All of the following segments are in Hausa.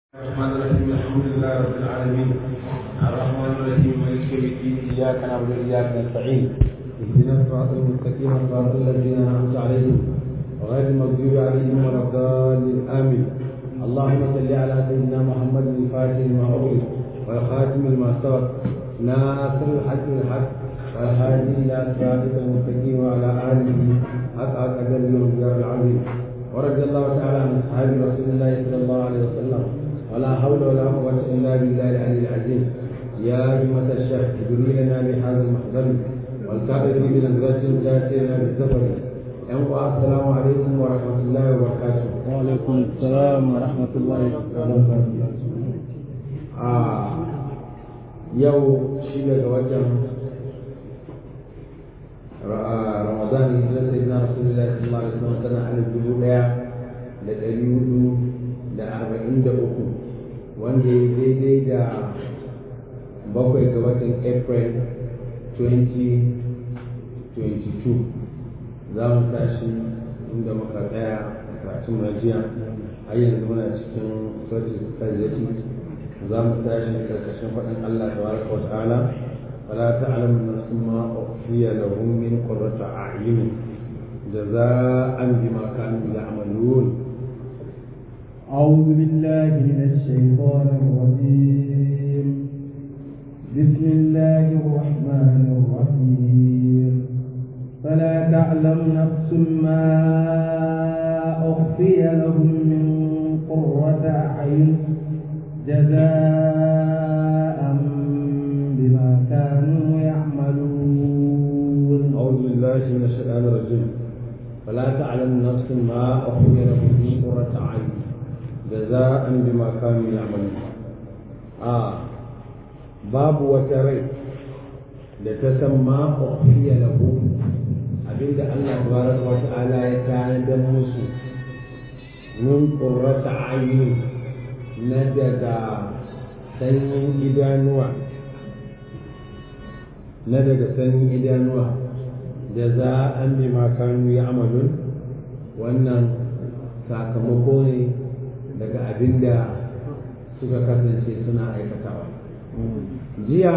الرحمن الرحيم الحمد لله رب العالمين الرحمن الرحيم مالك يوم الدين اياك نعبد واياك نستعين اهدنا الصراط المستقيم صراط الذين انعمت عليهم غير المغضوب عليهم ولا الضالين امين اللهم صل على سيدنا محمد الفاتح لما اغلق والخاتم لما سبق ناصر الحق بالحق والهادي الى صراطك المستقيم وعلى اله حق قدر والجار العظيم ورضي الله تعالى عن اصحاب رسول الله صلى الله عليه وسلم ولا حول ولا قوة إلا بالله العلي العظيم يا همة الشيخ ادري لنا بهذا المحضر والكافر بنزلة تأتينا بالسفر السلام عليكم ورحمة الله وبركاته وعليكم السلام ورحمة الله وبركاته آه يو شيء وجه رمضان هجرة سيدنا رسول الله صلى الله عليه وسلم سنة على الجلوء لدليل da arba'in da uku wanda ya daidai da bakwai ga watan april 2022 za mu tashi inda muka tsaya a karatun majiya har yanzu muna cikin sautin kazzati za mu tashi karkashin faɗin allah ta baraka wa ta'ala فلا تعلم نفس ما أخفي لهم من قرة أعين جزاء بما كانوا يعملون أعوذ بالله من الشيطان الرجيم بسم الله الرحمن الرحيم فلا تعلم نفس ما أخفي لهم من قرة أعين جزاء بما كانوا يعملون أعوذ بالله من الشيطان الرجيم فلا تعلم نفس ما أخفي لهم من قرة أعين جزاء بما كانوا يعملون آه باب وتري لتسمى أخفي له abinda Allah tabaraka wa ta'ala ya tanadar musu min qurrata ayun na daga sanyin idanuwa na daga sanyin idanuwa da za an bi makanu ya amalun wannan sakamako ne daga abin da suka kasance suna aikatawa jiya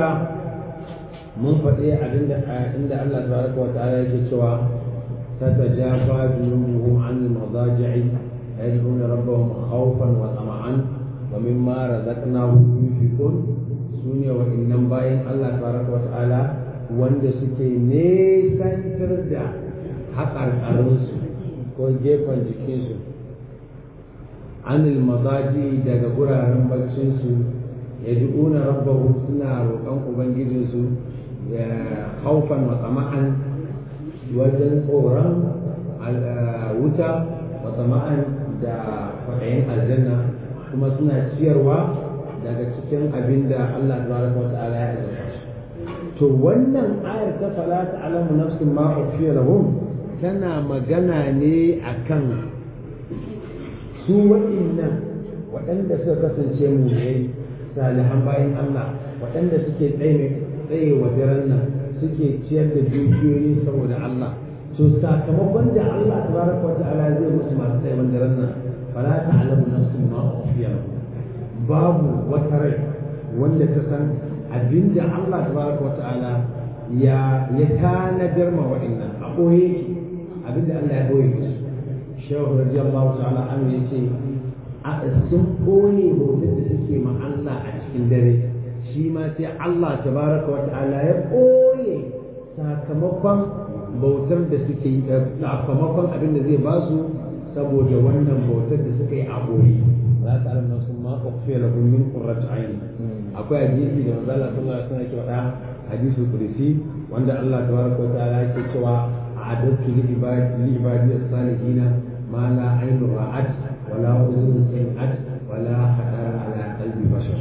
mun faɗi abin da inda Allah tabaraka wa ta'ala yake cewa tatajafa junubuhum an al-madaji'i yad'una rabbahum khawfan wa tama'an wa mimma razaqnahum yunfiqun sune wa innan bayan Allah tabaraka wa ta'ala wanda suke nesantar da haƙarƙarinsu ko gefen jikinsu anil mazaji daga guraren baccinsu ya du'una rabbahu suna roƙon ubangijinsu ya haufan wa tsama'an wajen tsoron wuta wa tsama'an da kwaɗayin aljanna kuma suna ciyarwa daga cikin abin da Allah tabaraka wa ta'ala ya azurta to wannan ayar ta fala ta'lamu nafsin ma ukhfiya lahum tana magana ne akan su waɗannan waɗanda suka kasance mu ne salihan bayan Allah waɗanda suke tsaye tsaye wa daren nan suke ciyar da dukiyoyi saboda Allah to sakamakon da Allah tabaraka wa ta'ala zai musu masu tsaye wa daren nan fala ta'lamu nafsin ma ukhfiya lahum babu wata rai wanda ta san abinda Allah tabaraka wa ta'ala ya ya tanadar ma waɗannan a ɓoye abinda Allah ya ɓoye musu shehu radiyallahu ta'ala an ya ce a sun ɓoye bautar da suke ma Allah a cikin dare shi ma sai Allah tabaraka wa ta'ala ya ɓoye sakamakon bautar da suke yi sakamakon abin da zai ba su saboda wannan bautar da suka yi a ɓoye za ta alam nasu ma ukhfiya lahum min qurrati ayni akwai hadisi da manzo Allah sallallahu alaihi wasallam yake faɗa hadisul qudsi wanda Allah tabaraka wa ta'ala yake cewa a'adatu li ibadi li ibadi as-salihin ما لا عين رأت ولا أذن سمعت ولا خطر على قلب بشر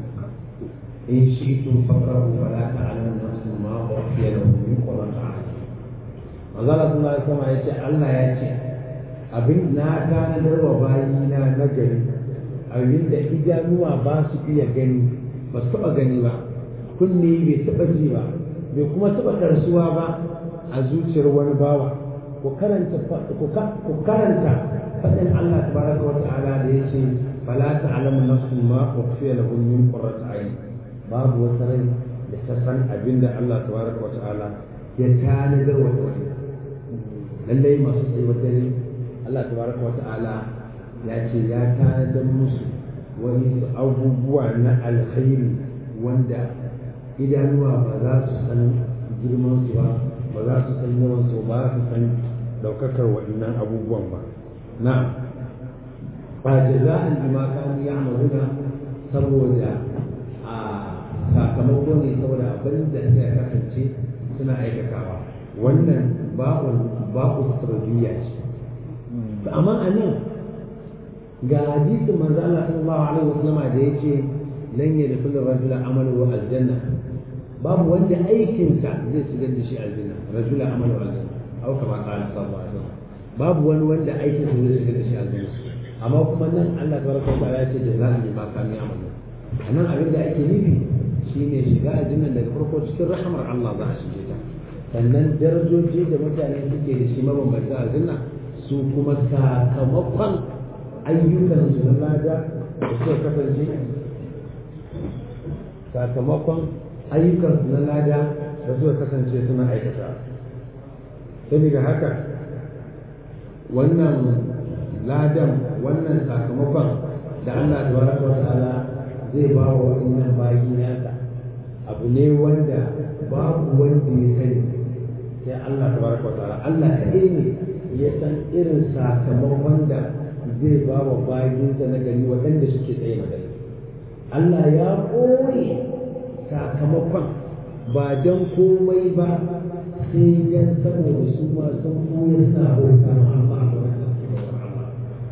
إن شئتم فقرأوا فلا تعلم نفس ما أخفي لهم من قرة أعين Allah sallallahu alaihi wasallam ya ce Allah ya ce abin na tanadar wa bayina na gari abin da idanuwa ba su iya gani ba su taɓa gani ba kunne bai taɓa ji ba bai kuma taɓa karsuwa ba a zuciyar wani bawa ku karanta ku karanta faɗin Allah tabaraka wa ta'ala da yace fala ta'lamu nafsun ma ukhfiya lahum min qurrati ayun babu wata rai da ta san abinda Allah tabaraka wa ta'ala ya tanadar wa wani lallai masu tsayuwar dare Allah tabaraka wa ta'ala ya ce ya tanadar musu wani abubuwa na alkhairi wanda idanuwa ba za su san girman su ba ba za su san yawan su ba su san daukakar waɗannan abubuwan ba na ba jaza'an bima kanu ya'maluna saboda a sakamako ne saboda abin da suka kasance suna aikatawa wannan ba'un ba'u tarbiyya ce amma a nan ga hadisin manzo Allah sallallahu alaihi wasallam da yace lan yadkhulu rajula amalu aljanna babu wanda aikinsa zai shigar da shi aljanna rajula amalu aljanna au kama qala sallallahu alaihi wasallam babu wani wanda aikinsa zai shigar da shi aljanna amma kuma nan Allah tabaraka wa ta'ala ya ce jazaa'an bima kanu ya'malun anan abin da ake nufi shine shiga aljanna daga farko cikin rahmar Allah za a shige ta sannan darajoji da mutane suke da shi mabambanta aljanna su kuma sakamakon ayyukan su na lada da suka kasance sakamakon ayyukan su na lada da suka kasance suna aikata saboda haka wannan ladan wannan sakamakon da Allah tabaraka wa ta'ala zai ba wa wannan bayi nasa abu ne wanda babu wanda ya sani sai Allah tabaraka wa ta'ala Allah kaɗai ne ya san irin sakamakon da zai ba wa bayinsa na gari waɗanda suke tsaye na gari Allah ya ɓoye sakamakon ba don komai ba sai dan saboda su ma sun koya suna bauta ma Allah a wurin da suke bautar Allah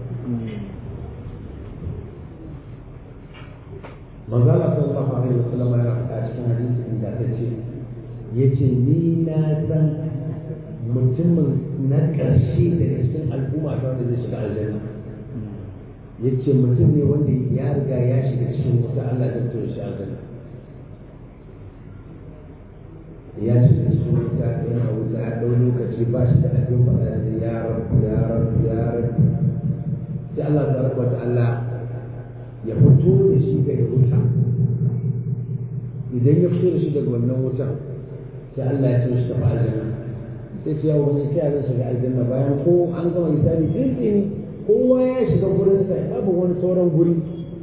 manzala sallallahu alaihi wasallam ya faɗa cikin hadisi inda ta ce yace ni na san mutumin na ƙarshe daga cikin al'umma ta wanda zai shiga aljanna yace mutum ne wanda ya riga ya shiga cikin wuta Allah ya fito shi aljanna ya shiga cikin wuta yana wuta ya ɗau lokaci ba shi da abin faɗa da ya rabu ya rabu ya rabu sai Allah ta rabu Allah ya fito da shi daga wuta idan ya fito da shi daga wannan wutan sai Allah ya ce shi tafi aljanna sai ce yawo wani sai zan shiga aljanna bayan ko an gama misali dindini kowa ya shiga gurin sa babu wani sauran guri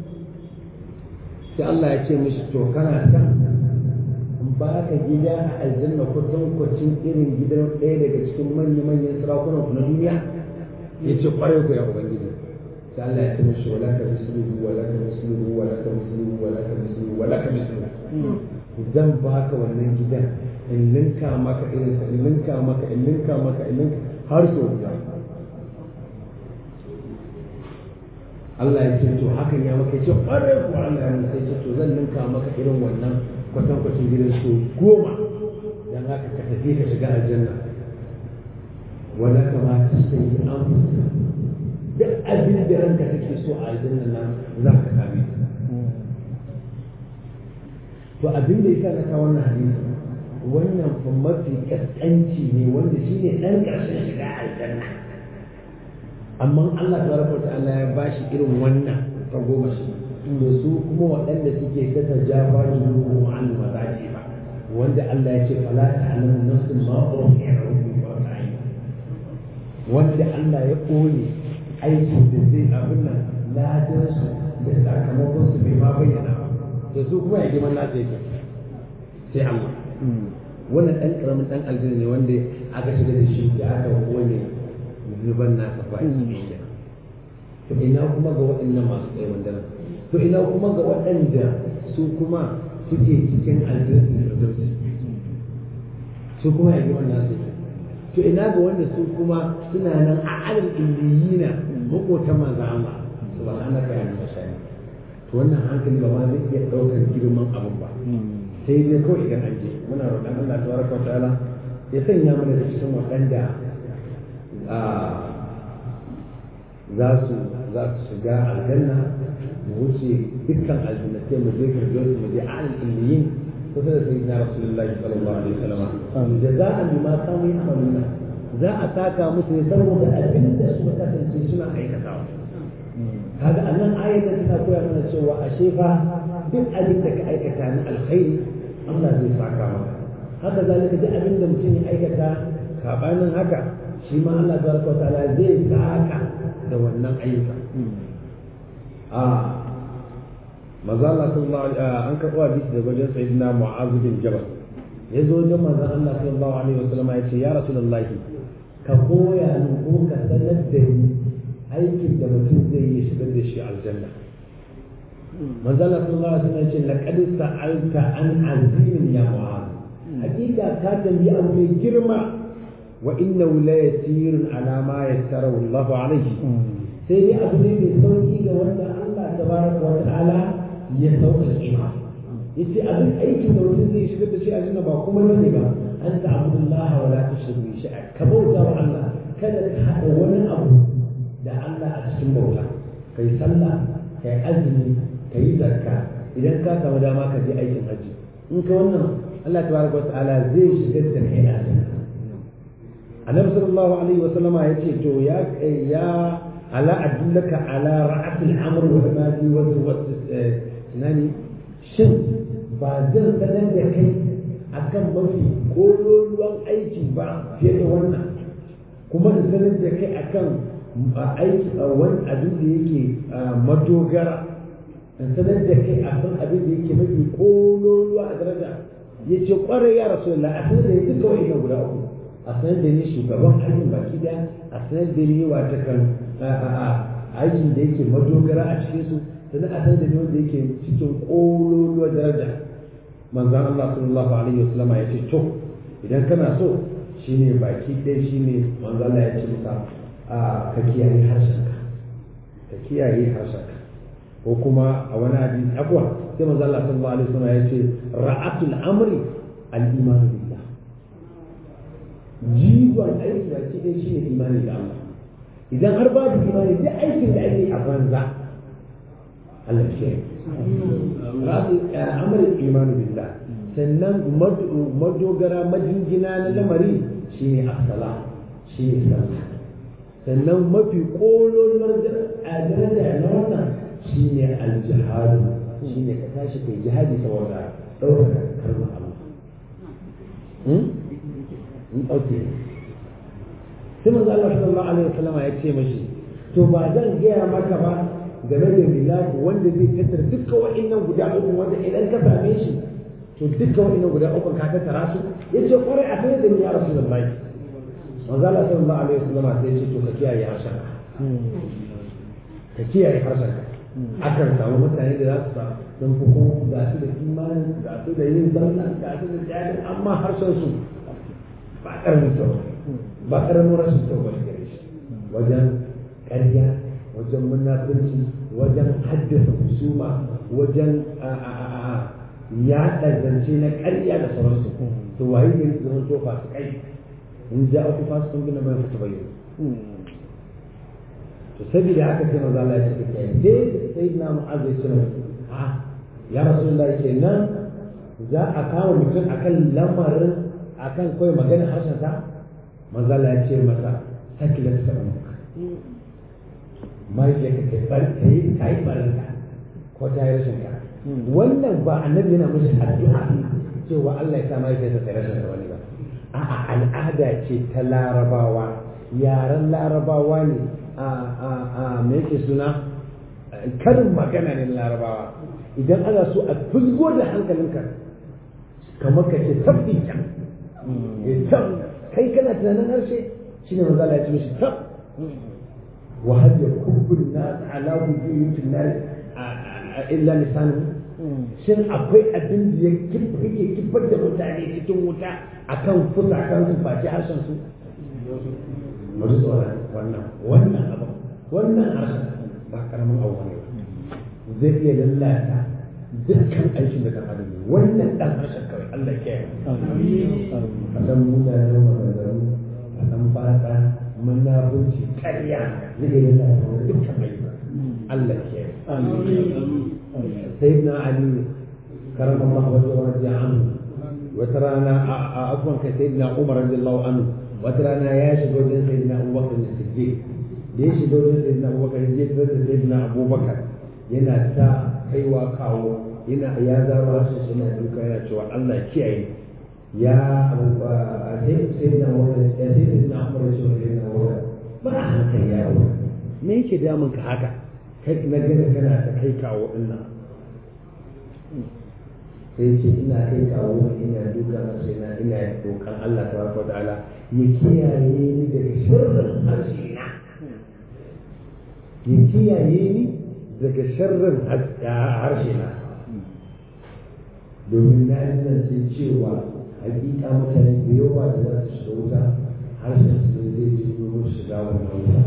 sai Allah ya ce mishi to kana san in ba ka gida a aljanna kusan kwacin irin gidan ɗaya daga cikin manya-manyan sarakunan ku na duniya ya ce kwarai ku ya ubangiji sai Allah ya ce mishi wala ka misluhu wala ka misluhu wala ka misluhu wala ka misluhu wala ka misluhu zan baka wannan gidan in linka maka irin sa in linka maka in linka maka in linka har so guda Allah ya ce to hakan ya maka ce ƙwarai ko Allah ya sai ce to zan linka maka irin wannan kwatankwacin gidan so goma dan haka ka tafi ka shiga aljanna wala kama tastayi an duk abin da ranka take so a aljanna nan za ka same to abin da yasa na kawo wannan hadisi wannan fa mafi kaskanci ne wanda shine dan karshen shiga aljanna amma Allah tabaraka wa ta'ala ya bashi irin wannan ta goma shi to su kuma waɗanda suke kasa jafa junubu an mazaji ba wanda Allah ya ce fala ta'lamu nafsun ma ukhfiya lahum wa ta'ala wanda Allah ya koye aikin da zai abin nan ladan su da sakamakon su bai ma bayyana ba da su kuma ya girman nasa yake sai Allah wannan ɗan ƙaramin ɗan aljanna ne wanda aka shiga da shi da aka kowane zuban nasa ba shi to ina kuma ga waɗannan masu tsaye wanda to ina kuma ga waɗanda su kuma suke cikin aljanna da su kuma ya girman nasa yake to ina ga wanda su kuma suna nan a alal illiyina makotan manzo Allah subhanaka ya mashani to wannan hankali ba ma zai iya ɗaukar girman abin ba sai dai kawai idan an je muna roƙon Allah tabaraka wa ta'ala ya sanya mana da cikin waɗanda za su za su shiga aljanna mu wuce dukkan aljanna sai mu je firdaus mu je alal illiyin kusa da sayyidina rasulullahi sallallahu alaihi wasallam jaza'an bima kanu ya'maluna za a saka musu ne saboda abin da suka kasance suna aikatawa kaga annan ayatan tana koya mana cewa ashe fa duk abin da ka aikata na alkhairi Allah zai saka maka haka zalika duk abin da mutum ya aikata sabanin haka shi ma Allah tabaraka ta'ala zai saka da wannan ayyuka a manzo Allah sallallahu alaihi an karɓo hadisi daga wajen sayyidina Mu'adh bin Jabal ya zo wajen manzo Allah sallallahu alaihi wasallam ya ce ya rasulullahi ka koya ni ko ka sanar da ni aikin da mutum zai yi shigar da shi aljanna manzo Allah sallallahu alaihi wasallam ya ce laqad sa'alta an azimin ya Mu'adh hakika ka tambayi abu mai girma wa innahu la yasirun ala ma yassarahu Allah alaihi sai dai abu ne mai sauki ga wanda Allah tabaraka wa ta'ala ya sauƙaƙe ma yace abin aikin da mutum zai shigar da shi a jinna ba kuma bane ba an ta'budullaha wa la tushriku bi shay'a ka bauta wa Allah kada ka hada wani abu da Allah a cikin bauta kai sallah kai azumi kai zakka idan ka samu dama ka je aikin haji in ka wannan Allah tabaraka wa ta'ala zai shigar da kai a janna annabi sallallahu alaihi wa sallama yace to ya ya ala adullaka ala ra'at al-amr wa ibadi wa nani shin ba zan sanar da kai akan mafi kololuwan aiki ba fiye da wannan kuma in sanar da kai akan aiki wani abin da yake madogara in sanar da kai akan abin da yake mafi kololuwa a daraja ya ce kwarai ya rasu da a sanar da ya duka wa'ina guda uku a sanar da ni shugaban aikin baki da a sanar da ni wata kan aikin da yake madogara a cikin su sannan a sanar da ni wanda yake cikin ƙololuwar daraja manzan Allah sallallahu alaihi wasallama ya ce to idan kana so shine baki ɗaya shine manzan Allah ya ce maka ka kiyaye harshenka ka kiyaye harshenka ko kuma a wani hadisi akwa sai manzan Allah sallallahu alaihi wasallama ya ce ra'atul amri al-iman billah jigon aiki baki ɗaya shine imani da Allah idan har babu imani duk aikin da ake a banza Allah ce rasu amalin imanu billah sannan madogara majingina na lamari shine asala shine sallah sannan mafi kololuwar daraja na wannan shine aljihadu shine ka tashi kai jihadi saboda ɗaukaka kalmar Allah in ɗauke sai manzo Allah sallallahu alaihi wasallam ya ce mashi to ba zan gaya maka ba game da milaku wanda zai tattara dukkan wa'annan guda uku wanda idan ka same shi to dukkan wa'annan guda uku ka tattara su yace kwarai a kai da ni ya rasulullahi manzo Allah sallallahu alaihi wasallam sai ya ce to ka kiyaye harshen ka kiyaye harshen akan samu mutane da za su sa sun fi ko ga su da imani ga su da yin zanna ga su da jihadi amma harshen su ba karamin kyau ba karamin rashin kyau ba gare shi wajen ƙarya wajen munafurci wajen haddasa husuma wajen yaɗa zance na ƙarya da sauransu to waye ne su zama tofa su kai in ja aku fasu kun gina bayan fita bayyana to saboda haka sai maza Allah ya ce kai dai sai na mu'azz ya ce a ya rasulullahi kenan za a kawo mutum akan lamarin akan kawai magana harshen sa maza Allah ya ce masa sakilat sa'amuka mahaifiyarka ta bar ta yi ta yi barinka ko ta yi rashin ka wannan ba annabi yana mishi addu'a cewa Allah ya sa mahaifiyarsa ta rashin wani ba a'a al'ada ce ta larabawa yaren larabawa ne a a a me yake suna karin magana ne larabawa idan ana so a fuzgo da hankalinka kamar ka ce tabbi can kai kana tunanin harshe shine manzo Allah ya ce mishi tab وهل يكب الناس على وجوههم في النار إلا لسانهم shin akwai abin da ya yake kifar da mutane cikin wuta akan fusakan su face harshen su bari tsoron wannan wannan abu wannan harshen ba karamin abu ne zai iya lalata dukkan aikin da kan adam wannan dan harshen kawai Allah ya kiyaye a dan mutane maganganu a dan fata munafurci ƙarya zai yi da dukkan ayyuka Allah ke sayyidina Ali karama Allah wa radiyallahu anhu wata rana a afwan kai sayyidina Umar radiyallahu anhu wata rana ya shiga wajen sayyidina Abu Bakr Siddiq da ya shiga wajen sai na abubakar ya je da sai na abubakar yana ta kaiwa kawo yana ya zaro harshen shi yana duka yana cewa Allah kiyaye ya sai sai na abubakar ya sai sai na abubakar ya sai na abubakar ba a hankali ya abubakar me yake damun ka haka kai na gani kana ta kai kawo dinnan sai ce ina kai kawo ina duka masa ina ina dokan Allah tabaraka ta'ala ya kiyaye ni daga sharrin harshe na ya kiyaye ni daga sharrin harshe na domin na yi nan sai cewa hakika mutane da yawa da za su shiga wuta harshen su zai ji domin shiga wannan wuta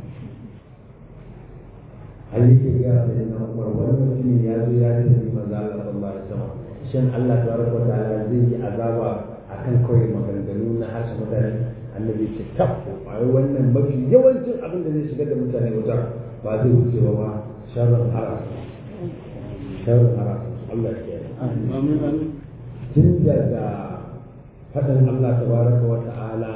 har yake gaya da ina umar wani mutumin ya zo ya tafi maza Allah sallallahu alaihi wasallam shin Allah tabaraka wa ta'ala zai yi azaba akan kawai maganganu na harshen mutane annabi ce tafu ai wannan mafi yawancin abin da zai shigar da mutane wuta ba zai wuce ba ba sharrin haras sharrin haras Allah ya yi tun daga faɗin Allah tabaraka wa ta'ala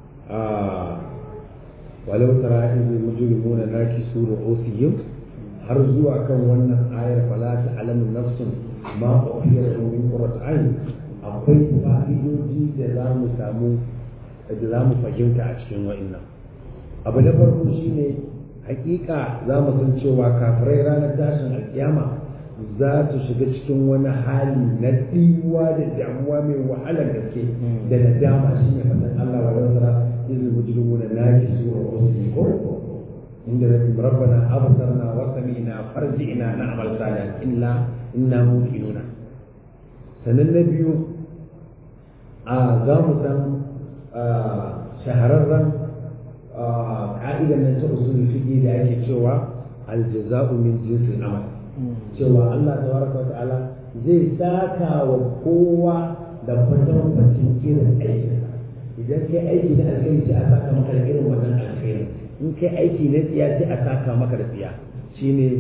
walau tara in mujrimuna nakisu ru'usihim har zuwa kan wannan ayar fala ta'lamu nafsun ma ukhfiya lahum min qurrati ayn akwai fa'idoji da za mu samu da za mu fahimta a cikin wa'annan abu na farko shine hakika za mu san cewa kafirai ranar tashin alkiyama za su shiga cikin wani hali na ɗiwa da damuwa mai wahalar gaske da nadama shine fatan Allah wa rasara izin mujrimuna nakisu ru'usihim عند ربنا أبصرنا وسمعنا فرجعنا نعمل صالحا إلا إنا موقنون sannan na biyu a za mu san shahararren ƙa'idan nan ta usul fiƙi da ake cewa aljaza'u min jinsil amal cewa Allah tabaraka ta'ala zai saka wa kowa da fatan bacin irin aikinsa idan kai aiki na alkhairi sai a saka maka da irin wannan alkhairi in kai aiki na tsiya sai a saka maka da tsiya shine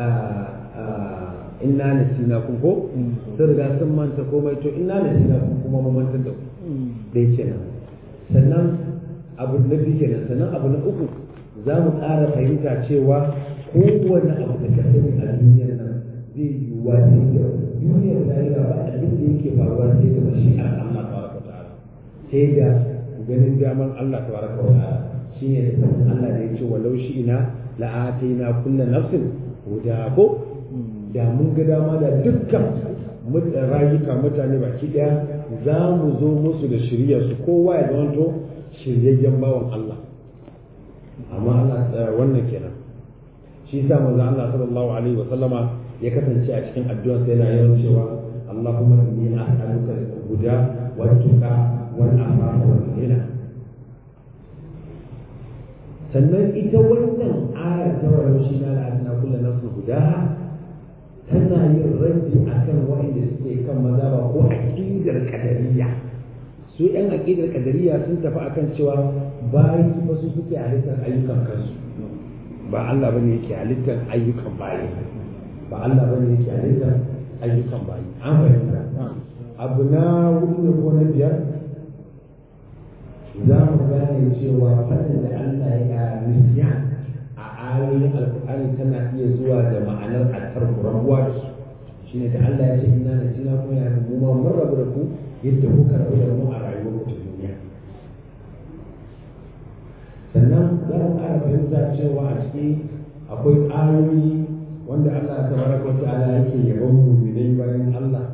inna nasina kun ko sun riga sun manta komai to inna nasina kun kuma mu mantar da ku dai kenan sannan abu na biyu kenan sannan abu na uku za mu ƙara fahimta cewa kowane abu da ka sani a duniyar nan zai yiwuwa sai da duniyar lahira ba abin da yake faruwa sai da mashi'ar Allah tabaraka ta'ala sai da ganin daman Allah tabaraka ta'ala shi ne tafafin Allah da ya ce walau shi ina la'ataina kulla nafsin huda ko da mun ga dama da dukkan rayuka mutane baki daya za mu zo musu da shirya su kowa ya zamanto shiryayyen bawan Allah amma Allah wannan kenan shi yasa manzo Allah sallallahu alaihi wa sallama ya kasance a cikin addu'a sai yana yawan cewa Allahumma inni as'aluka al-huda wa tuqa wal afafa wal ghina sannan ita wannan ayar ta wayo shi na la'adina kullu nafsin guda tana yin raddi akan waɗanda suke kan mazaba ko aqidar qadariyya su yan aqidar qadariyya sun tafi akan cewa bayi ba su suke halittar ayyukan kansu ba Allah bane yake halittar ayyukan bayi ba Allah bane yake halittar ayyukan bayi an fahimta abu na hudu ne ko na biyar za mu gane cewa fadin da Allah ya nisiya a ayoyin alkur'ani tana iya zuwa da ma'anar altarku rabuwa da su shine da Allah ya ce ina na jina kuma ya mu ma mun rabu da ku yadda kuka rabu da mu a rayuwar ku ta duniya sannan za mu ƙara fahimta cewa a ciki akwai ayoyi wanda Allah ta baraka wa ta'ala yake yabon mu'minai bayan Allah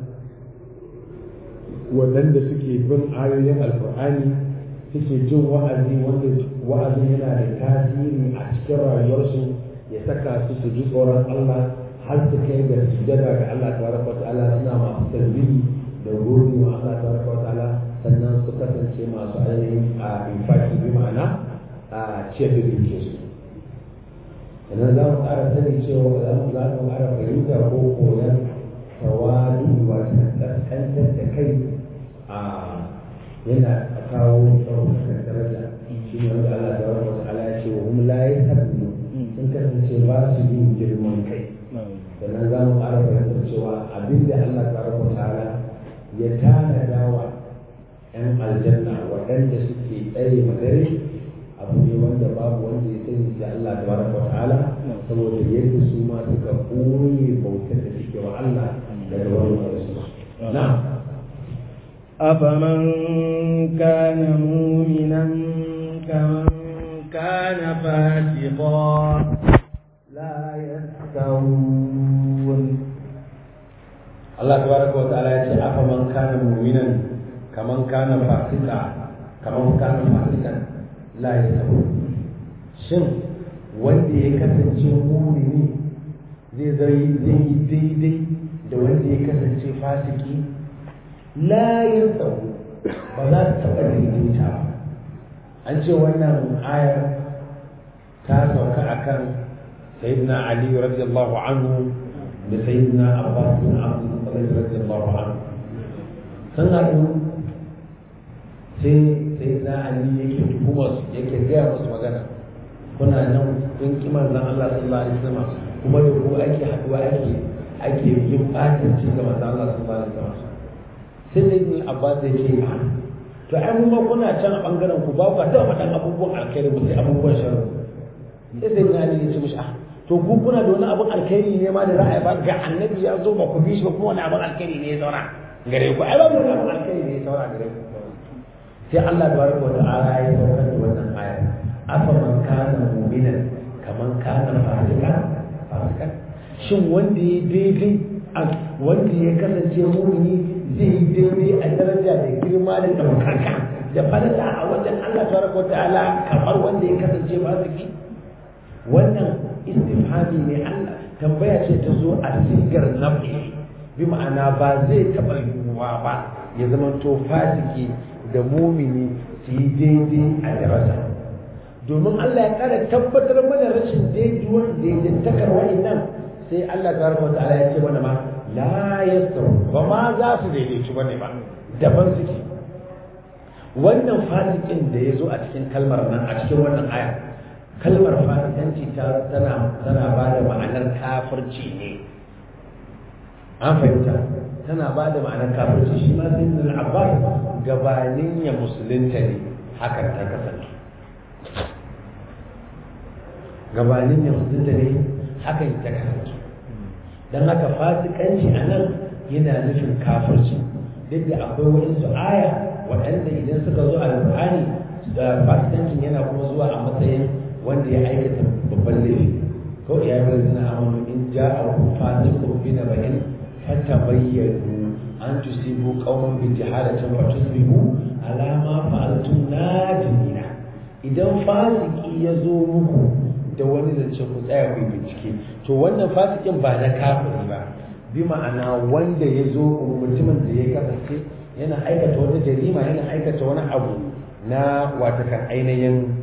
waɗanda suke bin ayoyin alkur'ani suke jin wa'azi wanda wa'azin yana da tasiri a cikin rayuwarsu ya saka su su ji tsoron Allah har su kai ga sujada ga Allah tabaraka wa ta'ala suna masu tasbihi da gode wa Allah tabaraka wa ta'ala sannan su kasance masu ainihin a infaki bi ma'ana a ce da duke su sannan za mu ƙara sani cewa za mu za mu ƙara fahimta ko koyon tawadu wato ƙasƙantar da kai a yana kawo ɗaukakar daraja shi ne wanda Allah ta wata wata ala ya ce wa hum la yahdu sun kasance ba su yin girman kai sannan za mu ƙara fahimtar cewa abinda Allah ta wata wata ala ya tanada wa ‘yan aljanna waɗanda suke tsaye madare a abu ne wanda babu wanda ya sani sai Allah tabaraka wa ta'ala saboda yadda su ma suka koye bautar da suke wa Allah daga wani su na'am أفمن كان مؤمنا كمن كان فاسقا لا يستوون Allah tabaraka wa ta'ala ya ce afa man kana mu'minan kaman kana fasika kaman kana fasikan la yasabu shin wanda ya kasance mu'mini zai zai zai yi daidai da wanda ya kasance fasiki la yasabu ba za su taɓa daidaita ba an ce wannan ayar ta sauka akan sayyidina ali radiyallahu anhu da sayyidina abbas bin abdul muttalib radiyallahu anhu sun haɗu sai sayyidina ali yake tuhumar su yake gaya musu magana kuna nan kun ki manzon Allah sallallahu alaihi wasallam kuma da ku ake haɗuwa ake ake yin fatanci ga manzon Allah sallallahu alaihi wasallam sai sayyidina abbas yake to ai mu ma kuna can a bangaren ku ba ku taɓa faɗan abubuwan alkhairi ba sai abubuwan sharri sai sayyidina ali ya ce mishi ah to ku kuna da wani abin alkhairi ne ma da za a ba ga annabi ya zo ba ku bi shi ba kuma wani abin alkhairi ne ya zauna gare ku ai ba wani abin alkhairi ne ya zauna gare ku sai Allah tabaraka wa ta'ala ya saukar da wannan aya afa man kana mu'minan kaman kana fasika fasika shin wanda ya daidai wanda ya kasance mu'mini zai yi daidai a daraja da girma da ɗaukaka da falala a wajen Allah tabaraka wa ta'ala kamar wanda ya kasance fasiki wannan istifhami ne Allah tambaya ce ta zo a sigar nafi bi ma'ana ba zai taɓa yiwuwa ba ya zama to fasiki da mumini su yi daidai a daraja domin Allah ya ƙara tabbatar mana rashin daidaituwar daidaitakar wa'annan sai Allah ta harfa ta'ala ya ce mana ma la yastawu ba ma za su daidaitu bane ba daban suke wannan fasikin da ya zo a cikin kalmar nan a cikin wannan aya kalmar fasikanci ta tana tana ba da ma'anar kafirci ne an fahimta tana ba da ma'anar kafirci shi ma sai ibn abbas gabanin ya musulunta ne hakan ta kasance gabanin ya musulunta ne hakan ta kasance don haka fasikanci a nan yana nufin kafirci duk da akwai waɗansu aya waɗanda idan suka zo a alƙur'ani da fasikancin yana kuma zuwa a matsayin wanda ya aikata babban laifi ko ya yi zina amanu in ja a kufa zikun bi na bayan fata bayyanu an tusibu qauman bi jahalatin fa tusbihu ala ma fa'altum nadimina idan fasiki ya zo muku da wani zance ku tsaya ku bincike to wannan fasikin ba na kafiri ba bi ma'ana wanda ya zo mutumin da ya kasance yana aikata wata jarima yana aikata wani abu na watakan ainihin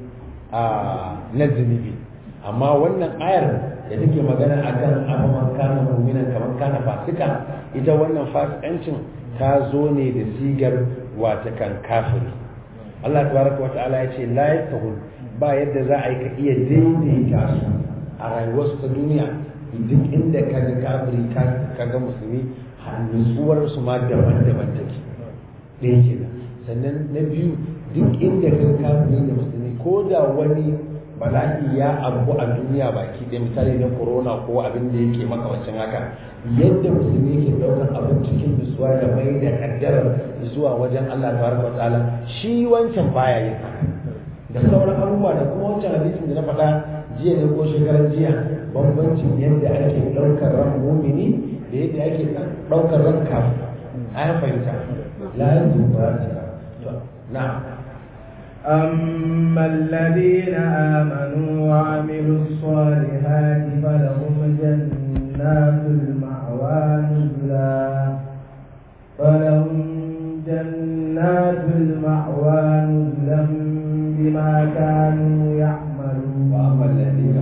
na zunubi amma wannan ayar da take magana akan afaman kana mu'minan kamar kana fasika ita wannan fasikancin ta zo ne da sigar watakan kafiri Allah tabaraka wa ta'ala ya ce la yastahul ba yadda za a yi ka iya daidaita su a rayuwarsu ta duniya duk inda ka ga kafiri ka ga musulmi nutsuwar su ma daban-daban take ɗaya kenan sannan na biyu duk inda ka ga kafiri da musulmi ko da wani bala'i ya abu a duniya baki ɗaya misali na corona ko abin da yake makamancin haka yadda musulmi ke ɗaukar abin cikin nutsuwa da mai da kaddarar zuwa wajen Allah tabaraka wa ta'ala shi wancan baya yin haka da sauran abubuwa da kuma wancan hadisin da na faɗa jiya ne ko shekaran jiya bambancin yadda ake ɗaukar ran mumini da yadda ake ɗaukar ran kafin an fahimta la yanzu ba ta na'am أما الذين آمنوا وعملوا الصالحات فلهم جنات المأوى نزلا فلهم جنات المأوى نزلا بما كانوا يعملون وأما الذين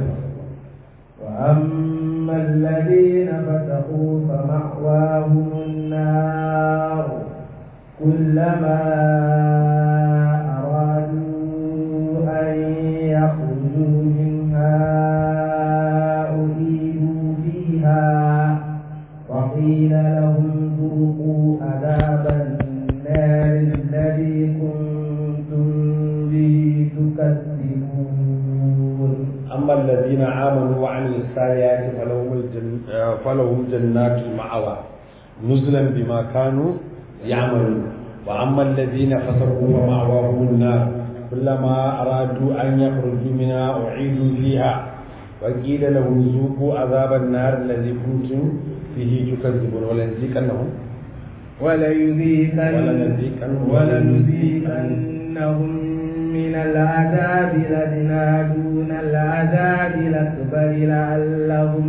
وأما الذين فتقوا فمأواهم النار كلما يخرجوا منها أعيدوا فيها وقيل لهم ذوقوا عذاب النار الذي كنتم به تكذبون amma alladhina amanu wa amilus salihati falahum falahum jannatul ma'awa nuzulan bima kanu ya'malun wa amma alladhina fasaqu wa ma'awahum an-nar كلما أرادوا أن يخرجوا منها أعيدوا فيها وقيل لهم ذوقوا عذاب النار الذي كنتم فيه تكذبون ولنذيقنهم ولنذيقنهم ولنذيقنهم من العذاب الأدنى دون العذاب الأكبر لعلهم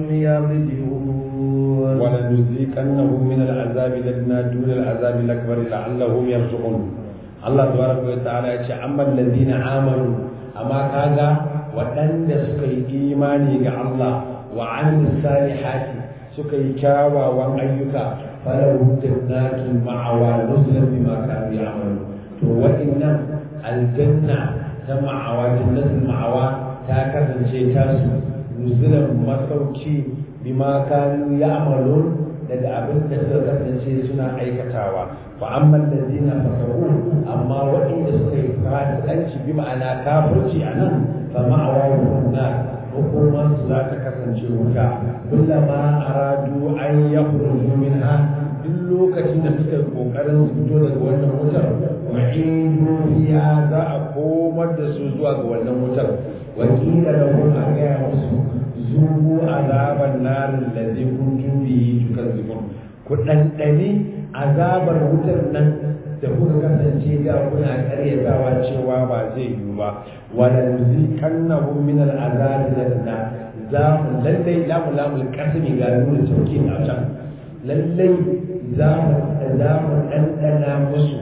يرجعون ولنذيقنهم من العذاب الأدنى دون العذاب الأكبر لعلهم يرجعون Allah tabaraka wa ta'ala ya ce amma alladhina amanu amma kaga waɗanda suka yi imani ga Allah wa amilus salihati suka yi kyawawan ayyuka falahu jannatul ma'awa nuzulan bima kanu ya'malu to wa'innan aljanna ta ma'awa jannatul ma'awa ta kasance ta su nuzulan masauki bima kanu ya'malun daga abin da suka kasance suna aikatawa fa amma allazina fasaru amma waɗanda suka yi fasikanci bi ma'ana kafirci a nan fa ma'awahu nar hukumar su za ta kasance wuta kullama aradu an yakhruju minha duk lokacin da suka kokarin su fito daga wannan wutar wa idu fiha za a komar da su zuwa ga wannan wutar wa qila lahum a gaya musu zubu azaban narin ladzi kuntum bihi tukazzibun ku dandani azabar wutar nan da kuka kasance da kuna karyatawa cewa ba zai yiwu ba wala nuzikannahu min al'azabi ladna za mu lallai lamu lamul kasmi ga nuna tauki a can lallai za mu za mu dandana musu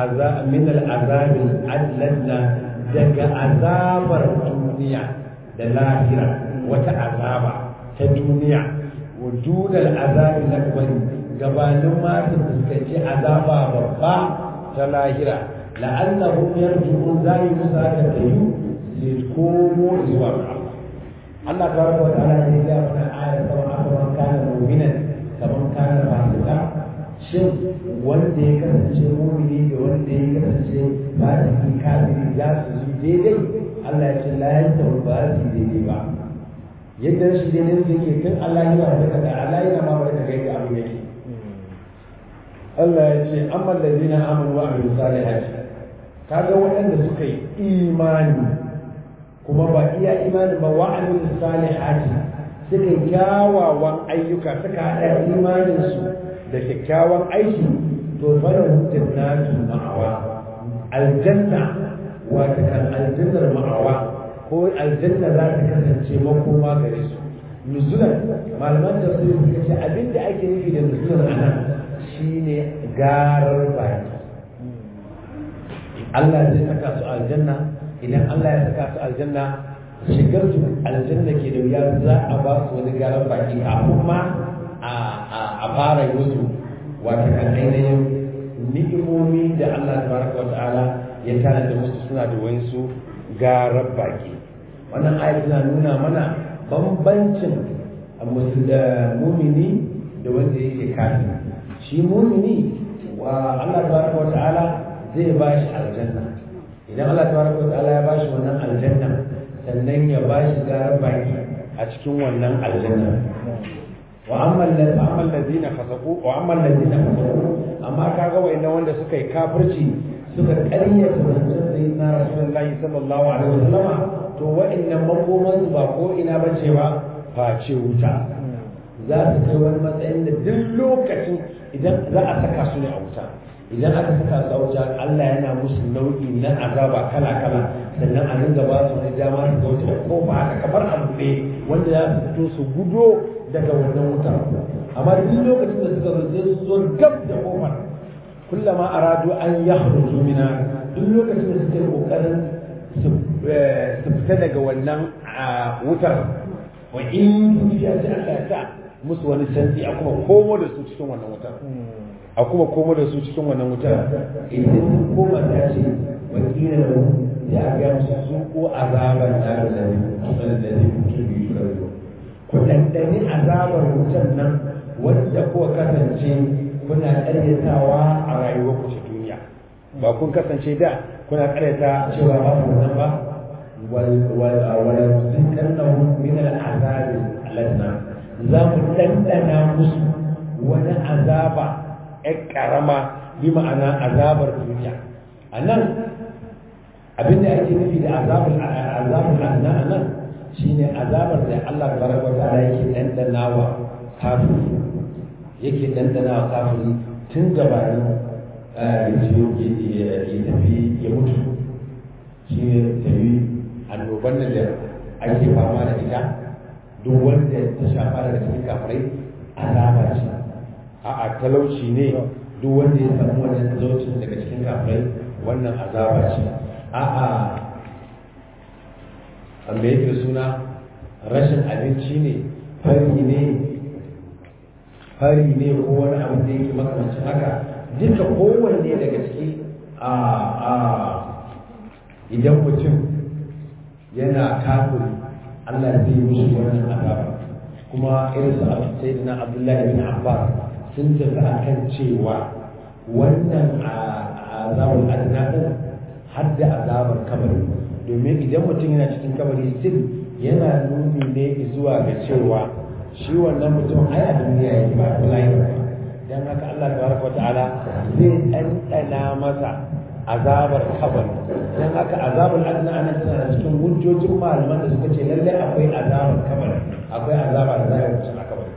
min al'azabi adlanna daga azabar duniya da lahira wata azaba ta duniya wa dunal azabi lakbari gabanin ma su fuskanci azaba babba ta lahira la'annahum yarji'un zai musa da tayu sai komo zuwa ga Allah Allah tabaraka wa ta'ala ya ga mana ayar sama akaman kana mu'minan kaman kana fasika shin wanda ya kasance mu'mini da wanda ya kasance fasiki kafiri za su yi daidai Allah ya ce la yantahu ba su daidai ba yadda shi dai ne yake tun Allah yana da kaga Allah yana ma da kaga yadda abin yake Allah ya ce amma allazina amanu wa amilus salihati kaga waɗanda suka yi imani kuma ba iya imani ba wa amilus salihati suka yi kyawawan ayyuka suka haɗa imanin su da kyakkyawan aiki to falahu jannatu ma'awa aljanna wata kan aljannar ma'awa ko aljanna za ta kasance makoma gare su nuzulan malaman da su suka ce abinda ake nufi da nuzulan a nan shine garar baki Allah zai saka su aljanna idan Allah ya saka su aljanna shigar su aljanna ke da wuya za a ba su wani garar baki kafin ma a fara yi musu wata kan ainihin ni'imomi da Allah tabaraka wa ta'ala ya tana da musu suna da wayansu garar baki wannan ayat tana nuna mana bambancin mumini da wanda yake kafin shi mumini wa Allah tabaraka wa ta'ala zai ba shi aljanna idan Allah tabaraka wa ta'ala ya ba shi wannan aljanna sannan ya ba shi garar baki a cikin wannan aljanna wa amma allazina fasaqu wa amma allazina fasaqu amma kaga wayannan wanda suka yi kafirci suka ƙaryata zancen sayyidina rasulullahi sallallahu alaihi wasallama to wa'annan makoman ba ko ina bace ba face wuta za su kai wani matsayin da duk lokacin idan za a saka su ne a wuta idan aka saka su a wuta Allah yana musu nau'i na azaba kala kala sannan a dinga ba su wani dama su ga wuta ko ba haka kamar abu ne wanda za su fito su gudo daga wannan wuta amma duk lokacin da suka zo su zo gab da kofar kullama aradu an yakhruju mina duk lokacin da suke kokarin su fita daga wannan wutar wa in ya ji Allah ya sa musu wani canji a kuma komo da su cikin wannan wutar a kuma komo da su cikin wannan wutar idan sun koma ta ce wa kila da ya ga musu su ko azaban da da ne da ne mutum biyu karzo ku dandani azabar wutar nan wanda kuka kasance kuna karyatawa a rayuwar ku ta duniya ba kun kasance da kuna karyata cewa babu wannan ba wala zikannahu min al'azab aladna za mu dandana musu wani azaba ƴan karama bi ma'ana azabar duniya a nan abinda ake nufi da azabar azabul adna a nan shine azabar da Allah tabaraka wa ta'ala yake dandana wa kafiri yake dandana wa kafiri tun gabanin ya tafi ya mutu shi ne tafi annoban nan da ake fama da ita duk wanda ta shafa daga cikin kafirai azaba ce a'a talauci ne duk wanda ya samu wannan talaucin daga cikin kafirai wannan azaba ce a'a amma yake suna rashin abinci ne fari ne fari ne ko wani abu da yake makamancin haka duka kowanne daga ciki a a idan mutum yana kafiri Allah zai mushi wannan azaba kuma irin su sayyidina Abdullahi bin Abbas sun tafi akan cewa wannan azabul adna din har da azabar kabari domin idan mutum yana cikin kabari still yana nuni ne zuwa ga cewa shi wannan mutum ai a duniya yake ba wallahi ba dan haka Allah tabaraka wa ta'ala zai ɗanɗana masa azabar kabari dan haka azabar adna ana tana cikin hujjojin malaman da suka ce lalle akwai azabar kabari akwai azaba da za a yi a kabari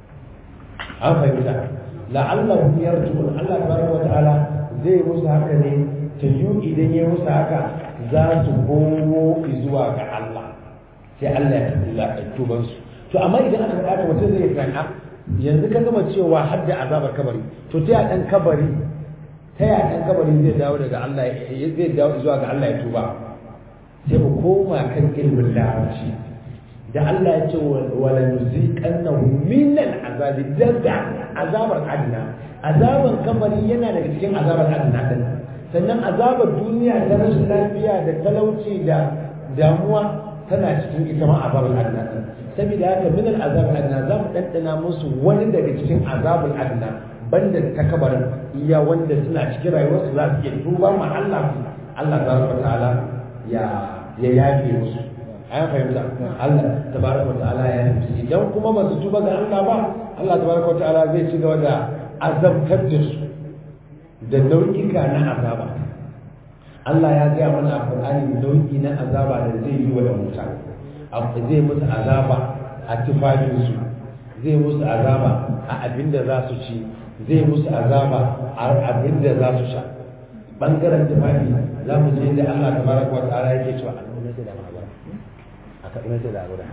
an fahimta la'allahu yarjun Allah tabaraka wa ta'ala zai musu haka ne ta yi idan ya musu haka za su komo zuwa ga Allah sai Allah ya tuban su to amma idan aka faɗa mutum zai tsaya yanzu ka gama cewa har da azabar kabari to ta dan kabari ta ya dan kabari zai dawo daga Allah zai dawo zuwa ga Allah ya tuba sai mu koma kan ilmin larabci da Allah ya ce wala nuziqannahu min al'azabi daga azabar adna azabar kabari yana daga cikin azabar adna din sannan azabar duniya ta rashin lafiya da talauci da damuwa tana cikin ita ma azabar adna din saboda haka min al'azab adna za mu ɗanɗana musu wani daga cikin azabul adna banda ta kabarin iya wanda suna cikin rayuwarsu za su iya tuba ma Allah Allah tabaraka ta'ala ya ya yafe musu an fahimta Allah tabaraka ta'ala ya yafe musu idan kuma ba su tuba ga Allah ba Allah tabaraka ta'ala zai ci gaba da azabtar da su da nau'ika na azaba Allah ya gaya mana a Qur'ani nau'i na azaba da zai yi wa da mutane zai musu azaba a tufafinsu zai musu azaba a abin da za su ci zai musu azaba a abin da za su sha bangaren tufafi za mu je da Allah ta baraka wa ta'ala yake cewa an nuna da magana a ka nuna da gurin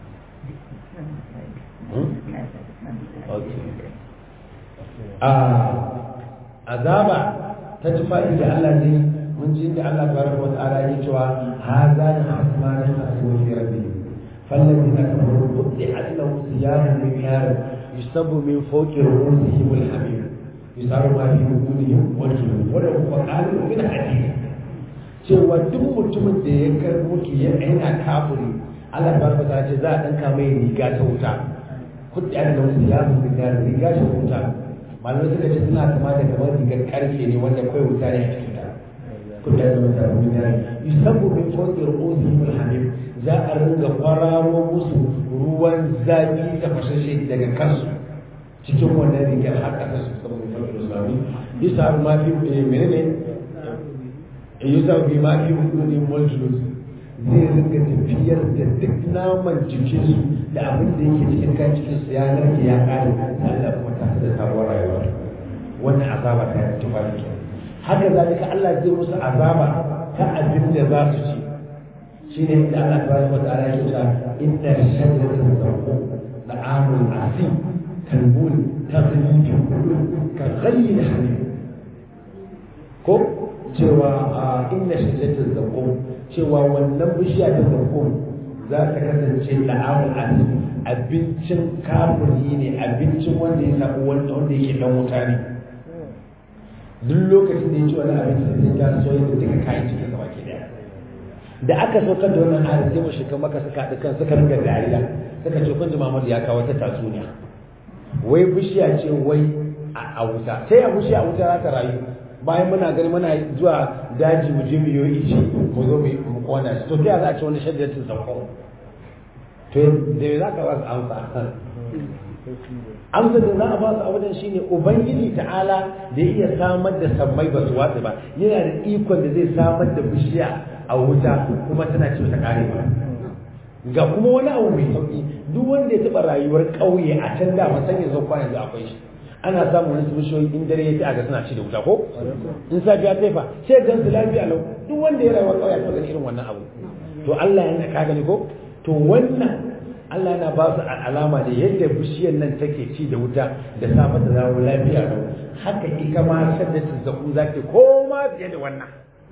azaba ta tufafi da Allah zai mun ji da Allah tabaraka wa ta'ala yake cewa hadha asmanan asmu fi rabbi فالذين كفروا قطعت لهم ثياب من نار يصب من فوق رؤوسهم الحميم يصار ما في وجودهم والجنون ولهم مقال من حديد cewa duk mutumin da ya karbo ki ya yana kafiri Allah barka ta ce za a danka mai riga ta wuta kudi an da wasu ya mu riga riga ta wuta malamai suka ce suna kama da kamar rigar karfe ne wanda kai wuta ne a cikin ta kudi an da wasu ya mu riga yusabu min fawqi ru'usihim al-hamim za a ringa kwararo musu ruwan zafi da fashashe daga kansu cikin wannan rigar har ƙasa su saboda farko islami yasa ma fi menene yasa bi ma fi hududin mulkulus zai ringa tafiyar da duk naman jikinsu da abin da yake cikin kan cikin su ya narke ya kare Allah kuma ta da sabuwar rayuwa wannan azaba ta tufafi haka zalika Allah zai musu azaba ta abin da za su ci shine da Allah tabaraka wa ta'ala yake cewa inna shajaratan zawqum da'amul asim kalbun taghli fi qulub ka ghayyi hamim ko cewa inna shajaratan zawqum cewa wannan bishiya ta zawqum za ta kasance da'amul asim abincin kafiri ne abincin wanda ya sabu wanda wanda yake dan wuta ne duk lokacin da ya ci wani abinci sai ta soya da duka kayan cikin gaba ke daya da aka saukar da wannan ayar sai mushrikan maka suka haɗu kan suka ringa dariya suka ce kun ji Muhammad ya kawo ta tatsuniya wai bishiya ce wai a wuta sai a bishiya a wuta za ta rayu bayan muna gani muna zuwa daji mu je mu yi ici mu zo mu kona shi to ta za a ce wani shaddaratin zakko to da za ka ba su amsa amsa da za a ba su abudan shine ubangiji ta'ala da ya iya samar da sammai ba su watsa ba yana da ikon da zai samar da bishiya a wuta kuma tana ce ta kare ba ga kuma wani abu mai sauki duk wanda ya taba rayuwar ƙauye a can da san yanzu kwa yanzu akwai shi ana samun wani bishiyoyi in dare ya ci a ga suna ci da wuta ko in safiya ta fa sai gan su lafiya lau duk wanda ya rayuwar ƙauye a gani irin wannan abu to Allah yana ka gani ko to wannan Allah yana ba su alama da yadda bishiyar nan take ci da wuta da safa da zawo lafiya lau haka ita ma shaddatin zaku zaki koma fiye da wannan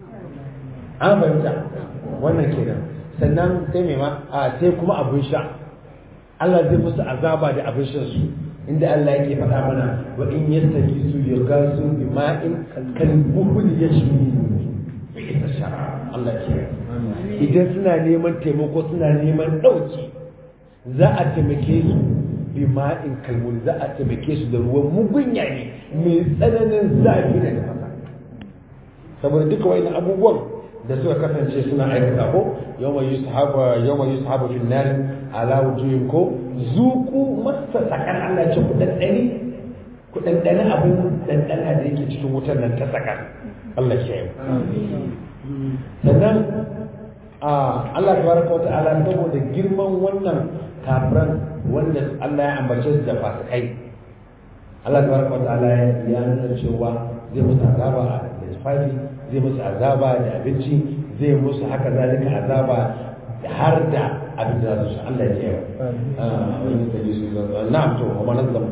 an fahimta wannan kenan sannan sai mai ma a sai kuma abin sha Allah zai musu azaba da abin shan su inda Allah yake faɗa mana wa in yastaji su yagasu bi ma'in kal buhul yashmi bi shara Allah ke idan suna neman taimako suna neman ɗauki za a taimake su bi ma'in kalmul za a taimake su da ruwan mugunya ne mai tsananin zafi da tafasa saboda duka wani abubuwan da suka kasance suna aikata ko yawma yushabu yawma yushabu fil nar ala wujuhin ko zuku masa sakar Allah ce ku daddani ku daddani abin daddana da yake cikin wutar nan ta sakar Allah ya yi sannan a Allah tabaraka wa ta'ala saboda girman wannan kafiran wanda Allah ya ambace su da fasikai Allah tabaraka wa ta'ala ya nuna cewa zai musu azaba da tufafi zai musu azaba da abinci zai musu haka zalika azaba har da abin da su Allah ya yi wani da yi su na'am to wa manazzam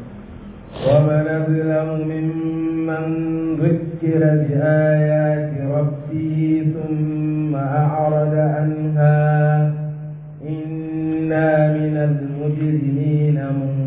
ومن أظلم ممن ذكر بآيات ربه ثم أعرض عنها إنا من المجرمين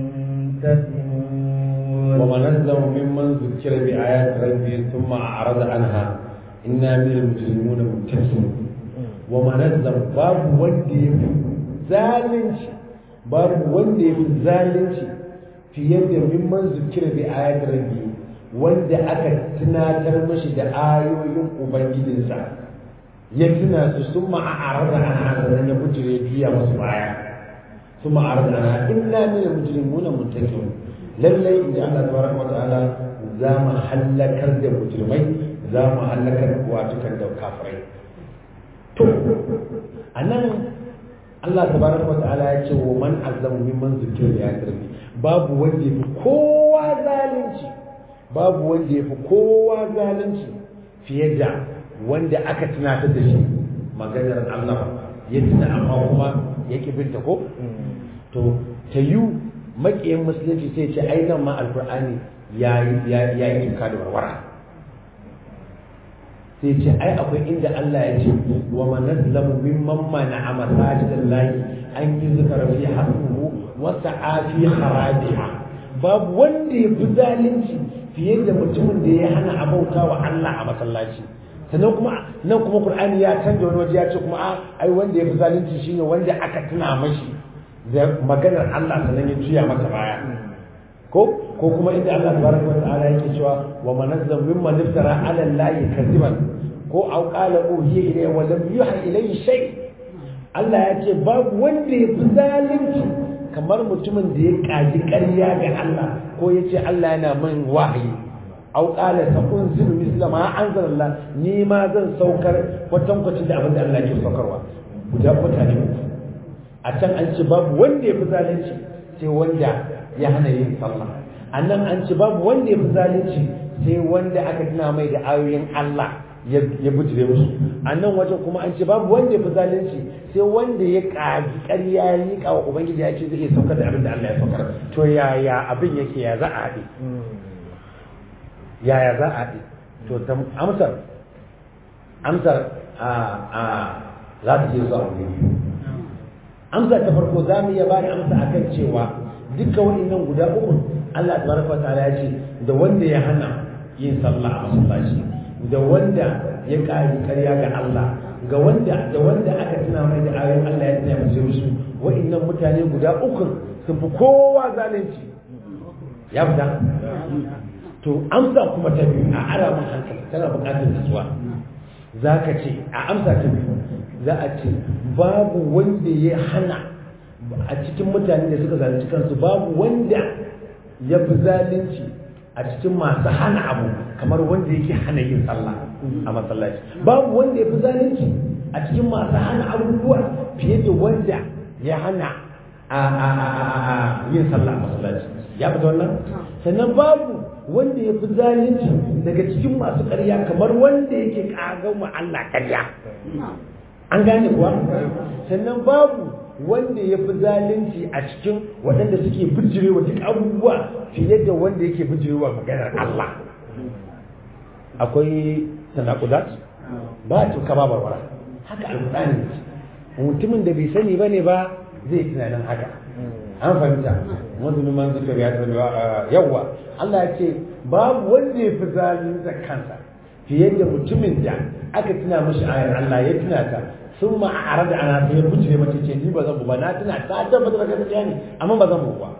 منتقمون ومن أظلم ممن ذكر بآيات ربه ثم أعرض عنها إنا من المجرمون منتقمون ومن أظلم باب ودي zalunci babu wanda ya fi zalunci fiye da mimman zukira bi ayat rabbi wanda aka tunatar mashi da ayoyin ubangijinsa ya tuna su sun ma'arar da ana sannan ya bujire juya masu baya sun ma'arar da ana inna min al-mujrimuna muntakim lallai inda Allah tabaraka wa ta'ala za mu hallakar da mujrimai za mu hallakar watukan da kafirai to anan Allah tabaraka wa ta'ala ya ce wa man azlamu mimman zikira ya tarbi babu wanda yafi kowa zalunci babu wanda yafi kowa zalunci fiye da wanda aka tunatar da shi maganar Allah ya tuna amma kuma ya ki binta ko to ta yi makiyin musulunci sai ce ai nan ma alkur'ani ya yi inka da warwara sai ce ai akwai inda Allah ya ce wa man nazlamu mimman mana'a masajidallahi an yi zikra fi hasbuhu wa sa'a fi kharabiha babu wanda ya fi zalunci fiye da mutumin da ya hana abauta wa Allah a masallaci sannan kuma nan kuma Qur'ani ya canja wani waje ya ce kuma a ai wanda ya fi zalunci shine wanda aka tuna mashi da maganar Allah sannan ya juya masa baya ko ko kuma inda Allah tabaraka wa ta'ala yake cewa wa manazzam mimman iftara ala allahi kadiban ko aw qala uhiya ilayya wa lam yuha ilayhi shay Allah ya ce babu wanda ya fi zalunci kamar mutumin da ya kaji ƙarya ga Allah ko ya ce Allah yana min wahayi aw qala sakunzilu misla ma anzalallah ni ma zan saukar kwatankwacin da abin da Allah ke saukarwa guda mutane uku a can an ce babu wanda ya fi zalunci sai wanda ya hana yin sallah a nan an ce babu wanda ya fi zalunci sai wanda aka tuna mai da ayoyin Allah ya bujire musu a nan wajen kuma an ce babu wanda ya fi zalunci sai wanda ya ƙaji ƙarya ya yi wa ubangiji ya ce zai iya saukar da abin da Allah ya saukar to yaya abin yake ya za a haɗe yaya za a haɗe to amsar amsar a a za ta je zuwa wuri amsa ta farko za mu iya ba da amsa akan cewa dukkan waɗannan guda uku Allah tabaraka wataala ya ce da wanda ya hana yin sallah a masallaci da wanda ya ƙari ƙarya ga Allah ga wanda da wanda aka tuna mai da ayoyin Allah ya tuna musu musu waɗannan mutane guda uku sun fi kowa zalunci ya fita to amsa kuma ta biyu a ara mun hankali tana buƙatar nutsuwa za ka ce a amsa ta biyu za a ce babu wanda ya hana a cikin mutane da suka zalunci kansu babu wanda ya fi zalunci a cikin masu hana abu kamar wanda yake hana yin sallah a masallaci babu wanda ya fi zalunci a cikin masu hana abubuwa fiye da wanda ya hana a yin sallah a masallaci ya fita wannan sannan babu wanda ya fi zalunci daga cikin masu ƙarya kamar wanda yake ƙagan wa Allah ƙarya an gane kuwa sannan babu wanda ya fi zalunci a cikin waɗanda suke bijirewa duk abubuwa fiye da wanda yake bijirewa maganar Allah akwai tanakudat ba tuka ba barbara haka alƙur'ani mutumin da bai sani bane ba zai tunanin haka an fahimta mazuni man zikir ya tabi yawa Allah ya ce babu wanda ya fi zalunta kansa fiye da mutumin da aka tuna mashi ayar Allah ya tuna ta sun ma'ara da ana sai bujire mace ce ni ba zan ba na tuna ta tabbatar da gaskiya ne amma ba zan ba